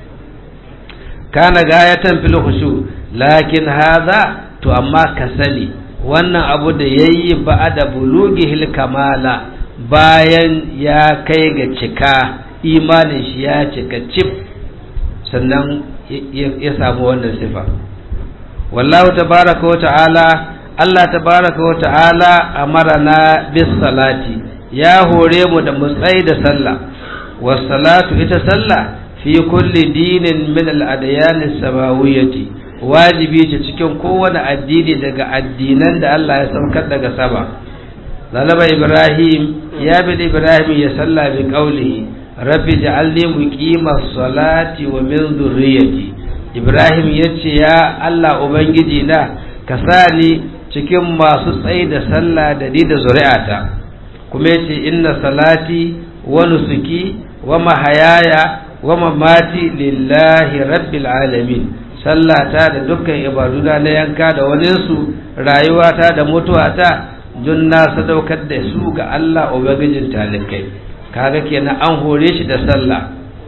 kana gayatan fil khushu lakin hadha to amma ka sani wannan abu da yayi ba'da bulughil kamala bayan ya kai ga cika imanin shi ya cika cif sannan ya samu wannan sifa wallahu tabaraka wa ta'ala Allah tabaraka wa ta'ala amarana bis salati ya hore mu da mu tsayi da sallah was salatu ita sallah fi kulli dinin min al adyan samawiyyati wajibi ce cikin kowane addini daga addinan da Allah ya saukar daga sama zalaba ibrahim ya bi ibrahim ya salla bi qawlihi rabbi ja'alni muqimas salati wa min dhurriyyati ibrahim yace ya Allah ubangiji na ka sa ni cikin masu tsayi da sallah da ni da zuri'ata kuma yace inna salati wa nusuki wa mahayaya wa mamati lillahi rabbil alamin sallata da dukkan ibaduna na yanka da waninsu rayuwata da mutuwata dun na sadaukar da su ga Allah ubangijin talikai kaga kenan an hore shi da sallah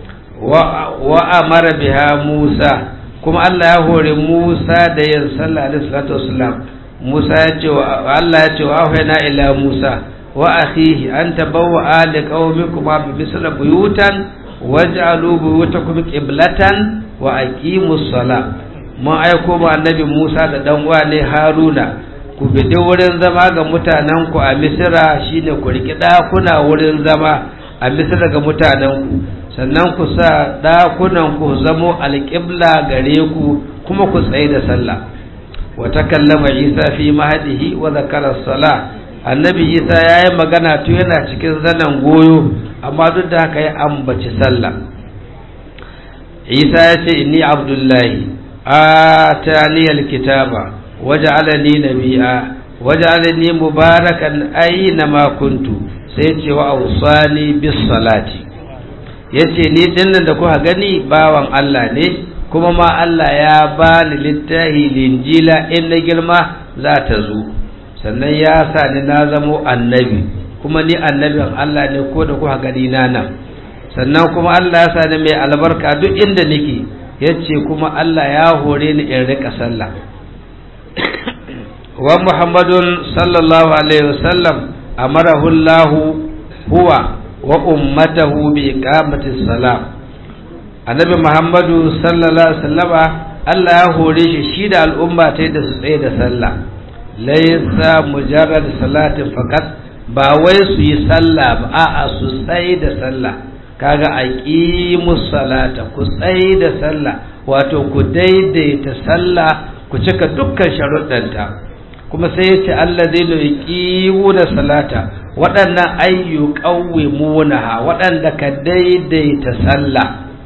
wa amara biha Musa kuma Allah ya hore Musa da yin sallah alaihi salatu wassalam Musa ya ce wa Allah ya ce wa ahayna ila Musa wa akhihi an tabawwa ali qaumikum bi misla buyutan waj'alu buyutakum qiblatan wa aqimus sala mun aiko ba annabi Musa da dan uwa ne Haruna ku bidi wurin zama ga mutanen ku a Misra shine ku riki dakuna wurin zama a Misra ga mutanen ku sannan ku sa dakunan ku zamo alqibla gare ku kuma ku tsaye da sallah wa takallama Isa fi mahdihi wa zakara salah annabi Isa yayi magana to yana cikin zanan goyo amma duk da haka ya ambaci sallah isa ya ce inni abdullahi atani alkitaba waj'alani nabiyya waj'alani mubarakan aina ma kuntu sai ce wa awsani bis salati yace ni dinnan da kuka gani bawan Allah ne kuma ma Allah ya bani littahi linjila in na girma za ta zo sannan ya sa ni na zamo annabi kuma ni annabin Allah ne ko da kuka gani na nan sannan kuma Allah ya sani mai albarka duk inda nake yace kuma Allah ya hore ni in rika sallah wa Muhammadun sallallahu alaihi wasallam amarahu Allah huwa wa ummatahu bi iqamati salam annabi Muhammadu sallallahu alaihi wasallama Allah ya hore shi shi da al'umma ta da su tsaye da sallah laysa mujarrad salatin faqat ba wai su yi sallah ba a'a su tsaye da sallah kaga aqimus salata ku tsaye da sallah wato ku daidaita sallah ku cika dukkan sharuɗanta kuma sai ya ce alladhina yuqimuna salata waɗannan ayyu qawwimunaha waɗanda ka daidaita sallah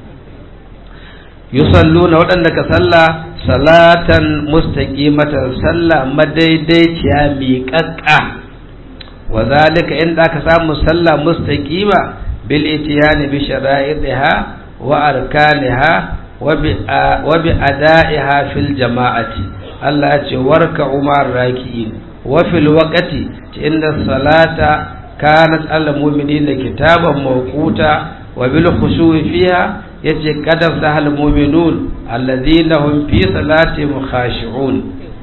yusalluna waɗanda ka sallah salatan mustaqimatan sallah madaidaiciya miƙaƙƙa wa zalika inda aka samu sallah mustaqima bil itiyani bi shara'iha wa arkaniha wa bi ada'iha fil jama'ati Allah ya ce warka umar raki'in wa fil waqti inna salata kanat al mu'minina kitaban mawquta wa bil khushu'i fiha yace qadar sahal mu'minun alladhina hum fi salatihim khashi'un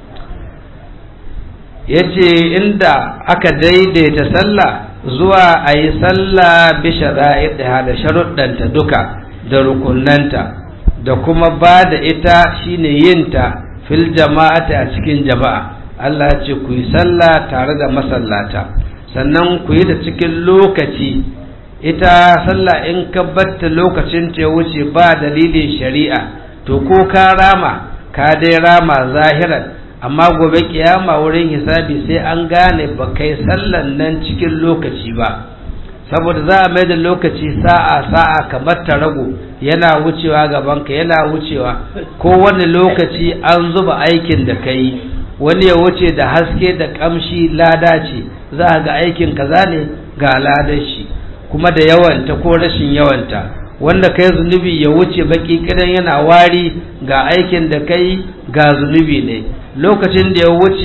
yace inda aka daidaita sallah zuwa a yi sallah bi shara'iha da sharuɗanta duka da rukunanta da kuma ba da ita shine yinta fil jama'ati a cikin jama'a Allah ya ce ku yi sallah tare da masallata sannan ku yi da cikin lokaci ita sallah in ka batta lokacin ta wuce ba dalilin shari'a to ko ka rama ka dai rama zahiran amma gobe kiyama wurin hisabi sai an gane ba kai sallan nan cikin lokaci ba saboda za a mai da lokaci sa'a sa'a kamar ta rago yana wucewa gabanka yana wucewa ko wani lokaci an zuba aikin da ka yi wani ya wuce da haske da kamshi lada ce za a ga aikin kaza ne ga ladar shi kuma da yawanta ko rashin yawanta wanda kai zunubi ya wuce baki kidan yana wari ga aikin da kai ga zunubi ne lokacin da ya wuce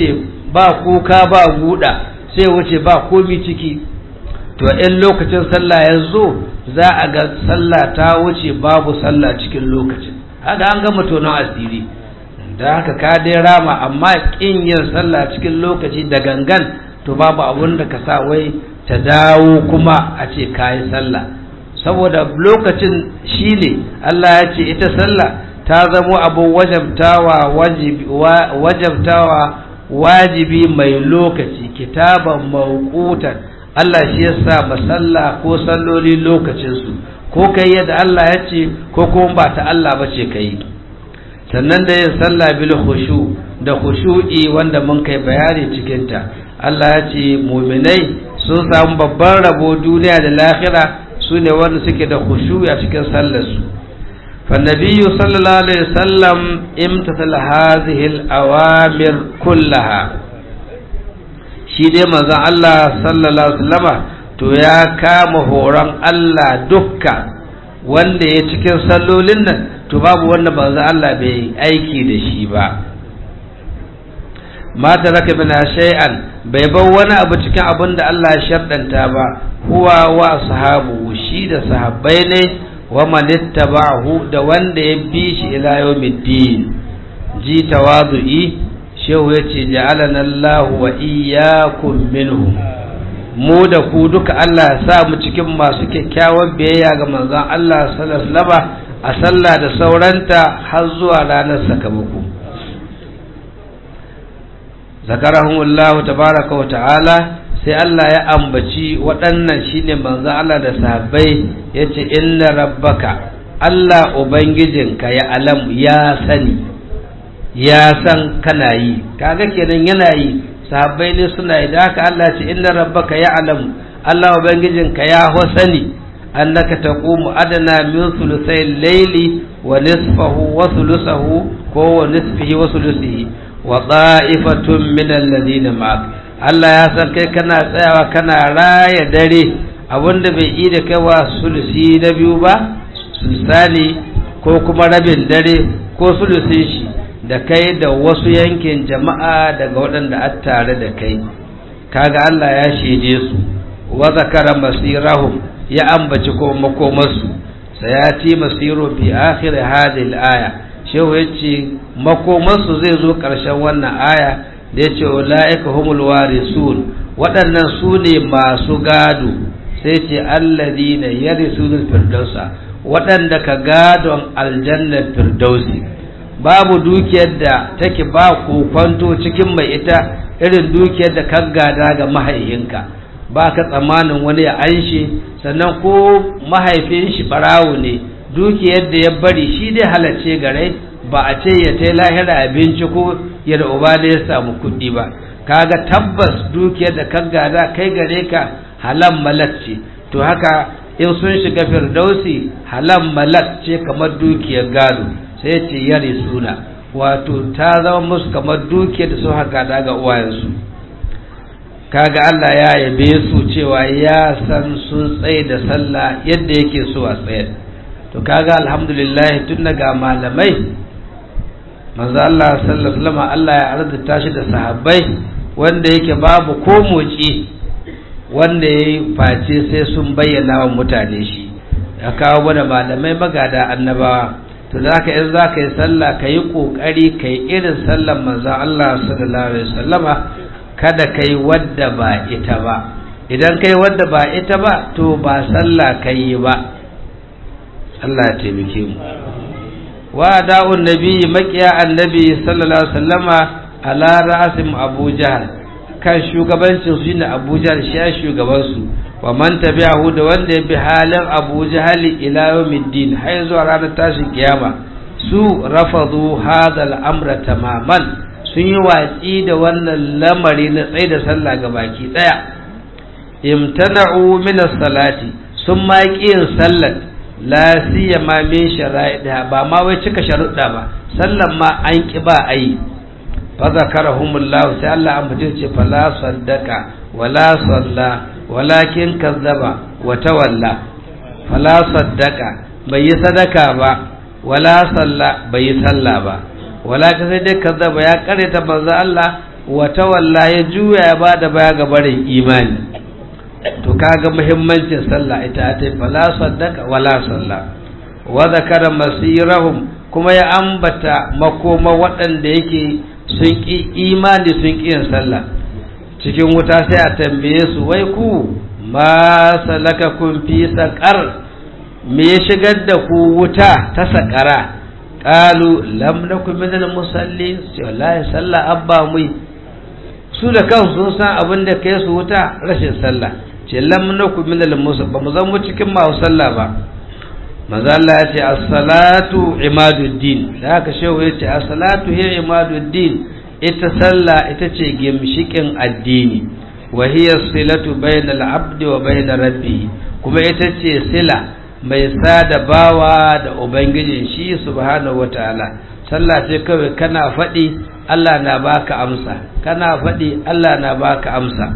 ba kuka ba guda sai wuce ba komi ciki to in lokacin sallah ya zo za a ga sallah ta wuce babu sallah cikin lokacin haka an gama tonon asiri da haka ka dai rama amma kin yin sallah cikin lokaci da gangan to babu abun da ka sa wai ta dawo kuma a ce kayi sallah saboda lokacin shine Allah ya ce ita sallah ta zamo abu wajabtawa wajabtawa wajibi mai lokaci kitaban mawqutan Allah shi ya sa masalla ko salloli lokacinsu ko kai yadda Allah ya ce ko kuma ba ta Allah ba ce kai sannan da yin sallah bil khushu da khushu'i wanda mun kai bayani cikin ta Allah ya ce mu'minai sun samu babban rabo duniya da lahira su ne wanda suke da khushu'i a cikin sallarsu فالنبي صلى الله عليه وسلم امتثل هذه الأوامر كلها shi dai manzon Allah sallallahu alaihi wasallama to ya kama horon Allah dukka wanda ya cikin sallolin nan to babu wanda manzon Allah bai aiki da shi ba ma taraka min shay'an bai bar wani abu cikin abin da Allah ya sharɗanta ba huwa wa sahabu shi da sahabbai ne wa man ittaba'ahu da wanda ya bi shi ila yawmiddin ji tawadu'i shehu ya ce ja'alana Allah wa iyyakum minhum mu da ku duka Allah ya sa mu cikin masu kyakkyawan biyayya ga manzon Allah sallallahu alaihi wasallam a sallah da sauranta har zuwa ranar sakamako zakarahumullahu tabaraka wa ta'ala sai Allah ya ambaci waɗannan shine manzon Allah da sahabbai yace inna rabbaka Allah ubangijinka ya alam ya sani ya san kana yi kaga kenan yana yi sahabbai ne suna yi da haka Allah ce inna rabbaka ya alam Allah ubangijinka ya sani annaka taqumu adana min thuluthay al-layli wa nisfahu wa thuluthahu ko wa nisfihi wa thuluthihi wa ta'ifatun min alladhina ma'ak Allah ya san kai kana tsayawa kana raya dare abinda bai yi da kai wa sulusi na biyu ba sulusani ko kuma rabin dare ko sulusin shi da kai da wasu yankin jama'a daga waɗanda a tare da kai kaga Allah ya shaide su wa zakara masirahum ya ambaci ko makomarsu sayati masiru bi akhir hadhihi al-aya shehu yace makomarsu zai zo ƙarshen wannan aya da yace ulaika humul warisun waɗannan su ne masu gado sai ce alladina yarisunul firdausa waɗanda ka gadon aljannar firdausi babu dukiyar da take ba kwanto cikin mai ita irin dukiyar da ka gada ga mahaihinka ba ka tsammanin wani ya anshe sannan ko mahaifin shi barawo ne dukiyar da ya bari shi dai halarce gare ba a ce ya ta lahira abinci ko ya da uba da ya samu kuɗi ba kaga tabbas dukiyar da ka gada kai gare ka halan malak ce to haka in sun shiga firdausi halan malak ce kamar dukiyar gado sai ce yare suna wato ta zama musu kamar dukiyar da sun haka daga uwayensu kaga Allah ya yabe su cewa ya san sun tsaye da sallah yadda yake so a tsaye to kaga alhamdulillah tun daga malamai manzo Allah sallallahu alaihi wasallam Allah ya arzuta shi da sahabbai wanda yake babu ko moci wanda yayi face sai sun bayyana wa mutane shi ya kawo mana malamai magada annabawa to da ka in za ka yi sallah ka yi ƙoƙari ka yi irin sallar manzan Allah sallallahu alaihi wasallama kada ka yi wadda ba ita ba idan ka yi wadda ba ita ba to ba sallah ka yi ba Allah ya taimake mu wa da'un nabi makiya annabi sallallahu alaihi wasallama ala ra'asim abu jahal kan shugabancin su shine abu jahal shi ya shugaban su wa man tabi'ahu da wanda ya bi halin Abu Jahal ila yawmiddin har zuwa ranar tashin kiyama su rafadu hadha al-amra tamaman sun yi watsi da wannan lamari na tsaye da sallah ga baki daya imtana'u min as-salati sun ma yin sallat la siyama min shara'iha ba ma wai cika sharuɗa ba sallan ma an ki ba ayi fa zakarahumullahu sai Allah an ce fala saddaka wala salla walakin kazzaba wa tawalla fala saddaka bai yi sadaka ba wala salla bai yi salla ba walakin sai dai kazzaba ya kareta manzo Allah wata walla ya juya ya ba da baya ga barin imani to kaga muhimmancin sallah ita ta fala saddaka wala sallah wa zakara masirahum kuma ya ambata makoma waɗanda yake sun ƙi imani sun ƙi yin sallah cikin wuta sai a tambaye su wai ku ma salaka kun fi saƙar me ya shigar da ku wuta ta saƙara ƙalu lam nakum minal musallin sai wallahi sallah abba mu su da kansu sun san abin da kai su wuta rashin sallah ce lam nakum minal musallin ba mu zan mu cikin masu sallah ba maza Allah ya ce as-salatu imaduddin da haka shehu ya ce as-salatu hiya imaduddin ita sallah ita ce gimshikin addini wa hiya silatu bainal abdi wa bain rabbi kuma ita ce sila mai sada bawa da ubangijin shi subhanahu wataala sallah ce kawai kana faɗi Allah na baka amsa kana faɗi Allah na baka amsa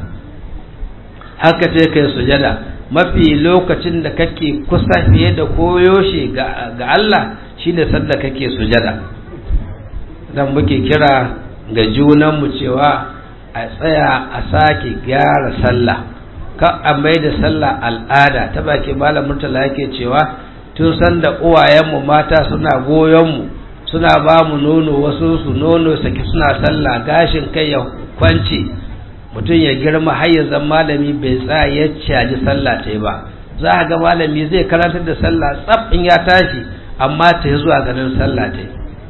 haka ce kai sujada mafi lokacin da kake kusa fiye da koyoshe ga Allah shine sanda kake sujada dan muke kira ga junanmu cewa a tsaya a sake gyara sallah ka a mai da sallah al'ada ta baki malam murtala yake cewa tun sanda uwayenmu mata suna goyonmu suna ba mu nono wasu su nono saki suna sallah gashin kai ya kwance mutum ya girma har ya zama malami bai tsaya ya caji sallah ta ba za a ga malami zai karantar da sallah tsaf in ya tashi amma ta yi zuwa ganin sallah ta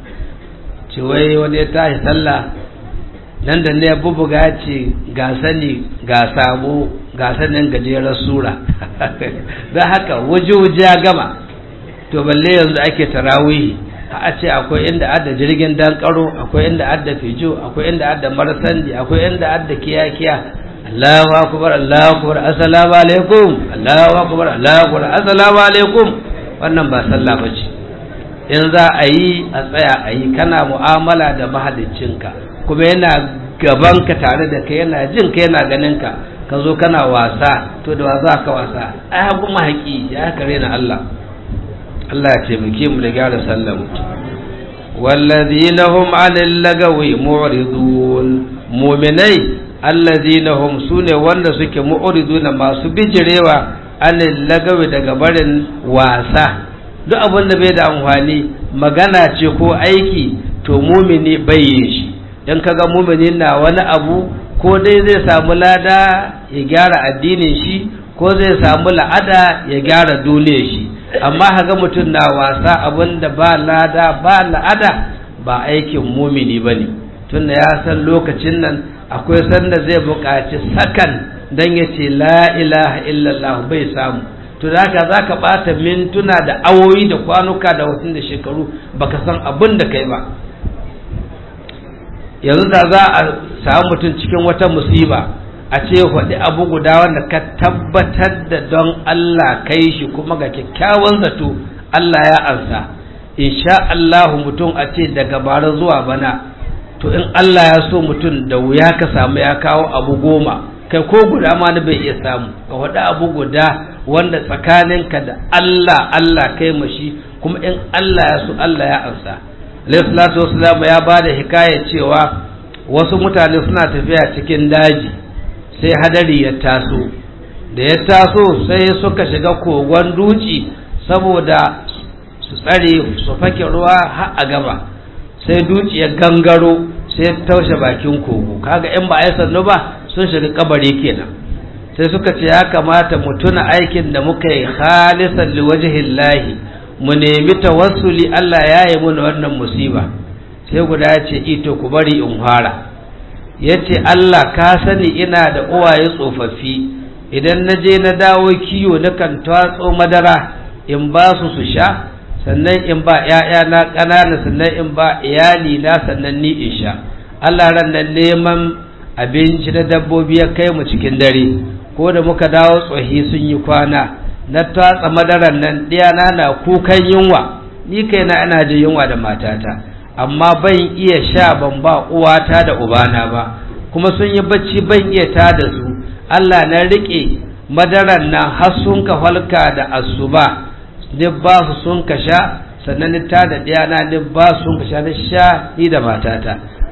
ce wai wani ya tashi sallah nan da ne ya bubuga ce ga sani ga sabo ga sanin gajerar sura don haka waje-waje ya gama to balle yanzu ake tarawihi a ce akwai inda adda jirgin dankaro akwai inda adda fijo akwai inda adda marasandi akwai inda adda kiya-kiya Allahu akbar Allahu akbar assalamu alaikum Allahu akbar Allahu akbar assalamu alaikum wannan ba sallah bace in za a yi a tsaya a yi kana mu'amala da mahaliccinka kuma yana gaban ka tare da kai yana jin ka yana ganin ka ka zo kana wasa to da wasa ka wasa ai hagu mahaki ya kare na Allah Allah ya taimake mu da gyara sallar mu wallazina hum anil lagawi mu'ridun mu'minai allazina hum sune wanda suke mu'riduna masu bijirewa anil lagawi daga barin wasa duk abin da bai da amfani magana ce ko aiki to mumini bai yin shi in kaga mumini na wani abu ko dai zai samu lada ya gyara addinin shi ko zai samu la'ada ya gyara duniyar shi amma haga mutum na wasa abinda ba lada ba la'ada ba aikin mumini ba ne tunda ya san lokacin nan akwai sanda zai buƙaci sakan don ya ce la ilaha illallah bai samu to da haka za ka ɓata mintuna da awoyi da kwanuka da wasu da shekaru baka san abin da kai ba yanzu da za a samu mutum cikin wata musiba a ce faɗi abu guda wanda ka tabbatar da don Allah kai shi kuma ga kyakkyawan zato Allah ya ansa insha Allahu mutum a ce daga bara zuwa bana to in Allah ya so mutum da wuya ka samu ya kawo abu goma kai ko guda ma bai iya samu ka faɗi abu guda wanda tsakaninka da Allah Allah kai mashi kuma in Allah ya so Allah ya ansa alayhi salatu wasalam ya ba da hikaya cewa wasu mutane suna tafiya cikin daji sai hadari ya taso da ya taso sai suka shiga kogon duci saboda su tsare su fake ruwa har a gaba sai duci ya gangaro sai ya taushe bakin kogo kaga in ba a yi sannu ba sun shiga kabari kenan sai suka ce ya kamata mu tuna aikin da muka yi khalisan liwajhillahi mu nemi tawassuli Allah ya yi mana wannan musiba sai guda ya ce ito ku bari in fara ya ce Allah ka sani ina da uwaye tsofaffi idan na je na dawo kiyo na kan tatso madara in ba su su sha sannan in ba ‘ya'yana ƙanana sannan in ba iyali na sannan ni in sha Allah ran nan neman abinci na dabbobi ya kai mu cikin dare ko da muka dawo tsohi sun yi kwana na tatsa madaran nan ɗiyana na kukan yunwa ni kaina ina jin yunwa da matata amma ban iya sha ban ba uwata da ubana ba kuma sun yi bacci ban iya ta da su Allah na riƙe madaran nan har sun ka falka da asuba ni ba su sun ka sha sannan ni ta da ɗiyana ni ba su sun ka sha ni sha ni da matata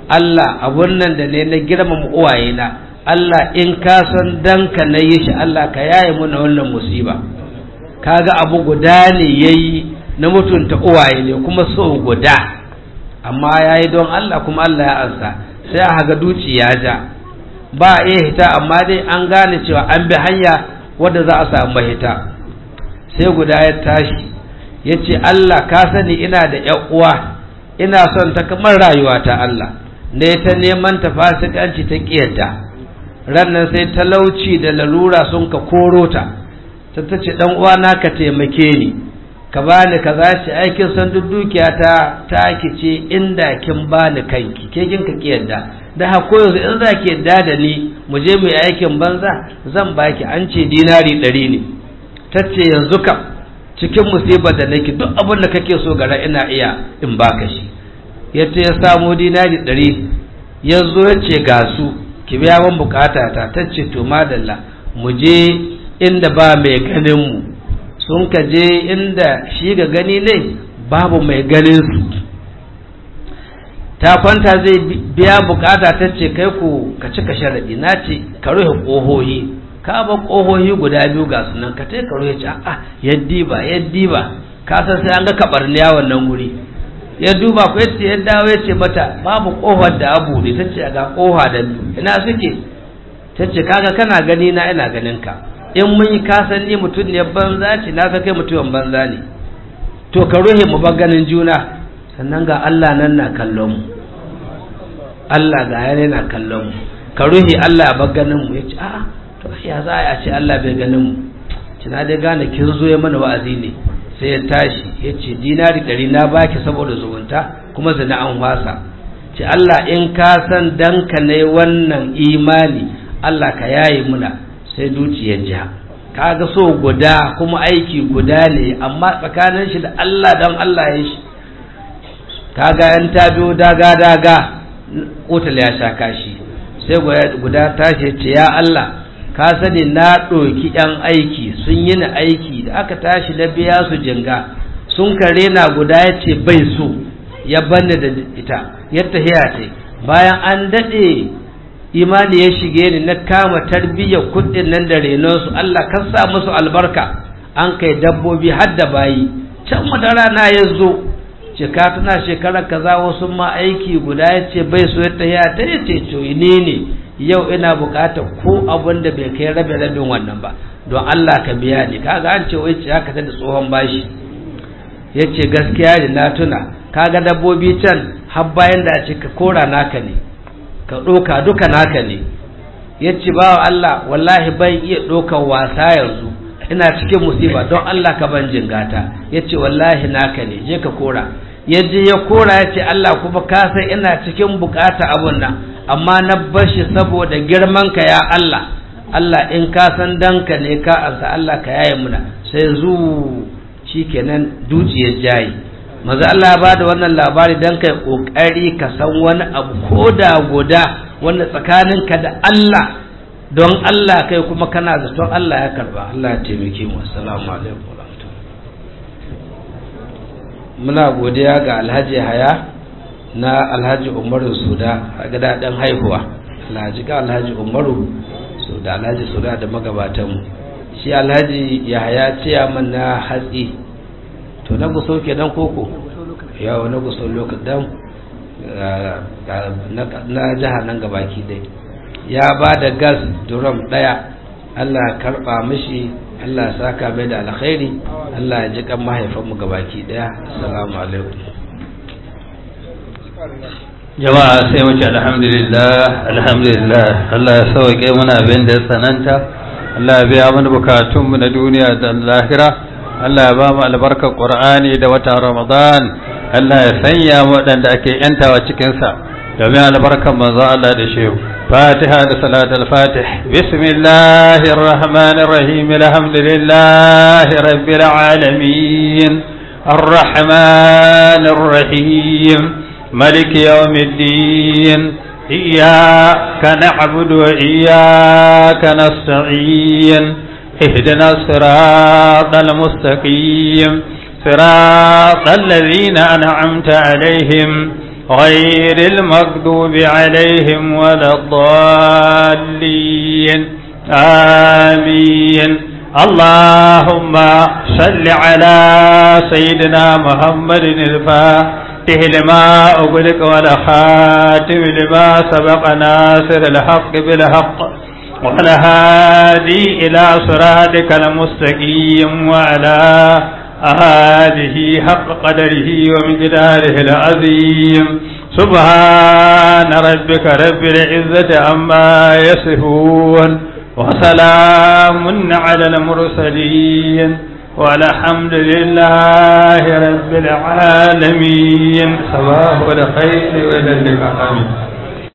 Allah abun nan da ne na girmama uwayena Allah in ka san danka na yi shi Allah ka yaye muna wannan musiba kaga abu guda ne yayi na mutunta uwaye ne kuma so guda amma yayi don Allah kuma Allah ya ansa sai a haga duci ya ja ba a iya hita amma dai an gane cewa an bi hanya wadda za a samu mahita sai guda ya tashi ya ce Allah ka sani ina da ‘yan uwa ina son ta kamar rayuwa ta Allah ne ta neman ta fasikanci ta ƙiyarta rannan sai talauci da lalura sun ka koro ta ta ta ce ɗan uwa na ka taimake ni ka bani ka za shi aikin san duk dukiya ta ta ce inda kin bani kanki ke kin ka ƙiyarda da hako yanzu in za ki yadda da ni mu je mu yi aikin banza zan baki an ce dinari ɗari ne ta ce yanzu kam cikin musibar da nake duk abin da kake so gara ina iya in baka shi yace ya samo dinari ɗari ya zo ya ce ga su ki biya min bukata ta ta ce to madalla mu je inda ba mai ganin mu sun ka je inda shi ga gani ne babu mai ganin su ta kwanta zai biya bukata ta ce kai ku ka cika sharadi na ce ka rufe ƙohohi ka ba ƙohohi guda biyu ga sunan ka tai ka rufe ce a'a yaddi ba yaddi ba ka san sai an ga kabarniya wannan guri ya duba ko yace ya dawo ya ce mata babu ƙofar da abu ne ta ce ga ƙofa da ina suke ta ce kaga kana gani na ina ganin ka in mun yi kasan ni mutum ne banza ce na kai mutumin banza ne to ka ruhe mu ba ganin juna sannan ga Allah nan na kallon mu Allah ga yana na kallon mu ka ruhi Allah ba ganin mu yace a'a to ya za a ce Allah bai ganin mu kina dai gane kin zo ya mana wa'azi ne sai ya tashi yace dinari ɗari na baki saboda zumunta kuma zina an wasa ce Allah in ka san dan ka ne wannan imani Allah ka yayi muna sai dukiyar jiha kaga so guda kuma aiki guda ne amma tsakanin shi da Allah dan Allah ya shi kaga yan ta biyo daga daga kotal ya sha kashi sai guda tashi ce ya Allah ka sani na ɗoki yan aiki sun yi ni aiki da aka tashi na biya su jinga sun kare na guda ya ce bai so ya banne da ita ya tahiya ce bayan an daɗe imani ya shige ni na kama tarbiyyar kuɗin nan da renonsu Allah kan sa musu albarka an kai dabbobi har da bayi can madara na ya zo cika tana shekarar kaza wasu ma aiki guda ya ce bai so ya tahiya ta ya ce ne ne yau ina bukatar ko abin da bai kai rabe rabin wannan ba don Allah ka biya ni kaga an ce wai ce haka ta da tsohon bashi ya ce gaskiya ne na tuna kaga dabbobi can har bayan da ce ka kora naka ne ka ɗoka duka naka ne ya ce ba Allah wallahi ban iya ɗokan wasa yanzu ina cikin musiba don Allah ka ban jingata ya ce wallahi naka ne je ka kora ya je ya kora ya ce Allah kuma ka san ina cikin bukata abun nan amma na bashi saboda girman ka ya Allah Allah in ka san danka ne ka ansa Allah ka yaye muna sai zu shikenan dukiyar jayi maza Allah ba da wannan labari dan kai kokari ka san wani abu koda guda wanda tsakaninka da Allah don Allah kai kuma kana zaton Allah ya karba Allah ya taimake mu assalamu alaikum muna godiya ga Alhaji Haya na Alhaji Umaru Suda a gada dan haihuwa Alhaji ga Alhaji Umaru Suda Alhaji Suda da magabatan mu shi Alhaji Yahaya ciyaman na hatsi to na guso kenan koko yawa na guso lokacin na jiha nan gabaki dai ya ba da gas duram daya Allah karba mishi Allah saka mai da alkhairi Allah ya ji kan mahaifanmu gabaki daya assalamu alaikum jama'a sai mu ce alhamdulillah alhamdulillah Allah ya sauke muna abin da ya sananta Allah ya biya mana bukatunmu na duniya da lahira Allah ya ba mu albarkar Qur'ani da watan Ramadan Allah ya sanya mu waɗanda ake yantawa cikin sa domin albarkar manzo Allah da shehu Fatiha da salat al-Fatih Bismillahir Rahmanir Rahim Alhamdulillahi Rabbil Alamin Ar-Rahmanir Rahim ملك يوم الدين إياك نعبد وإياك نستعين اهدنا الصراط المستقيم صراط الذين أنعمت عليهم غير المغضوب عليهم ولا الضالين آمين اللهم صل على سيدنا محمد الفاتح لما أغلق والخاتم لما سبق ناصر الحق بالحق والهادي إلى صراطك المستقيم وعلى آله حق قدره ومقداره العظيم سبحان ربك رب العزة عما يصفون وسلام على المرسلين والحمد لله رب العالمين صباح الخير والى اللقاء آمين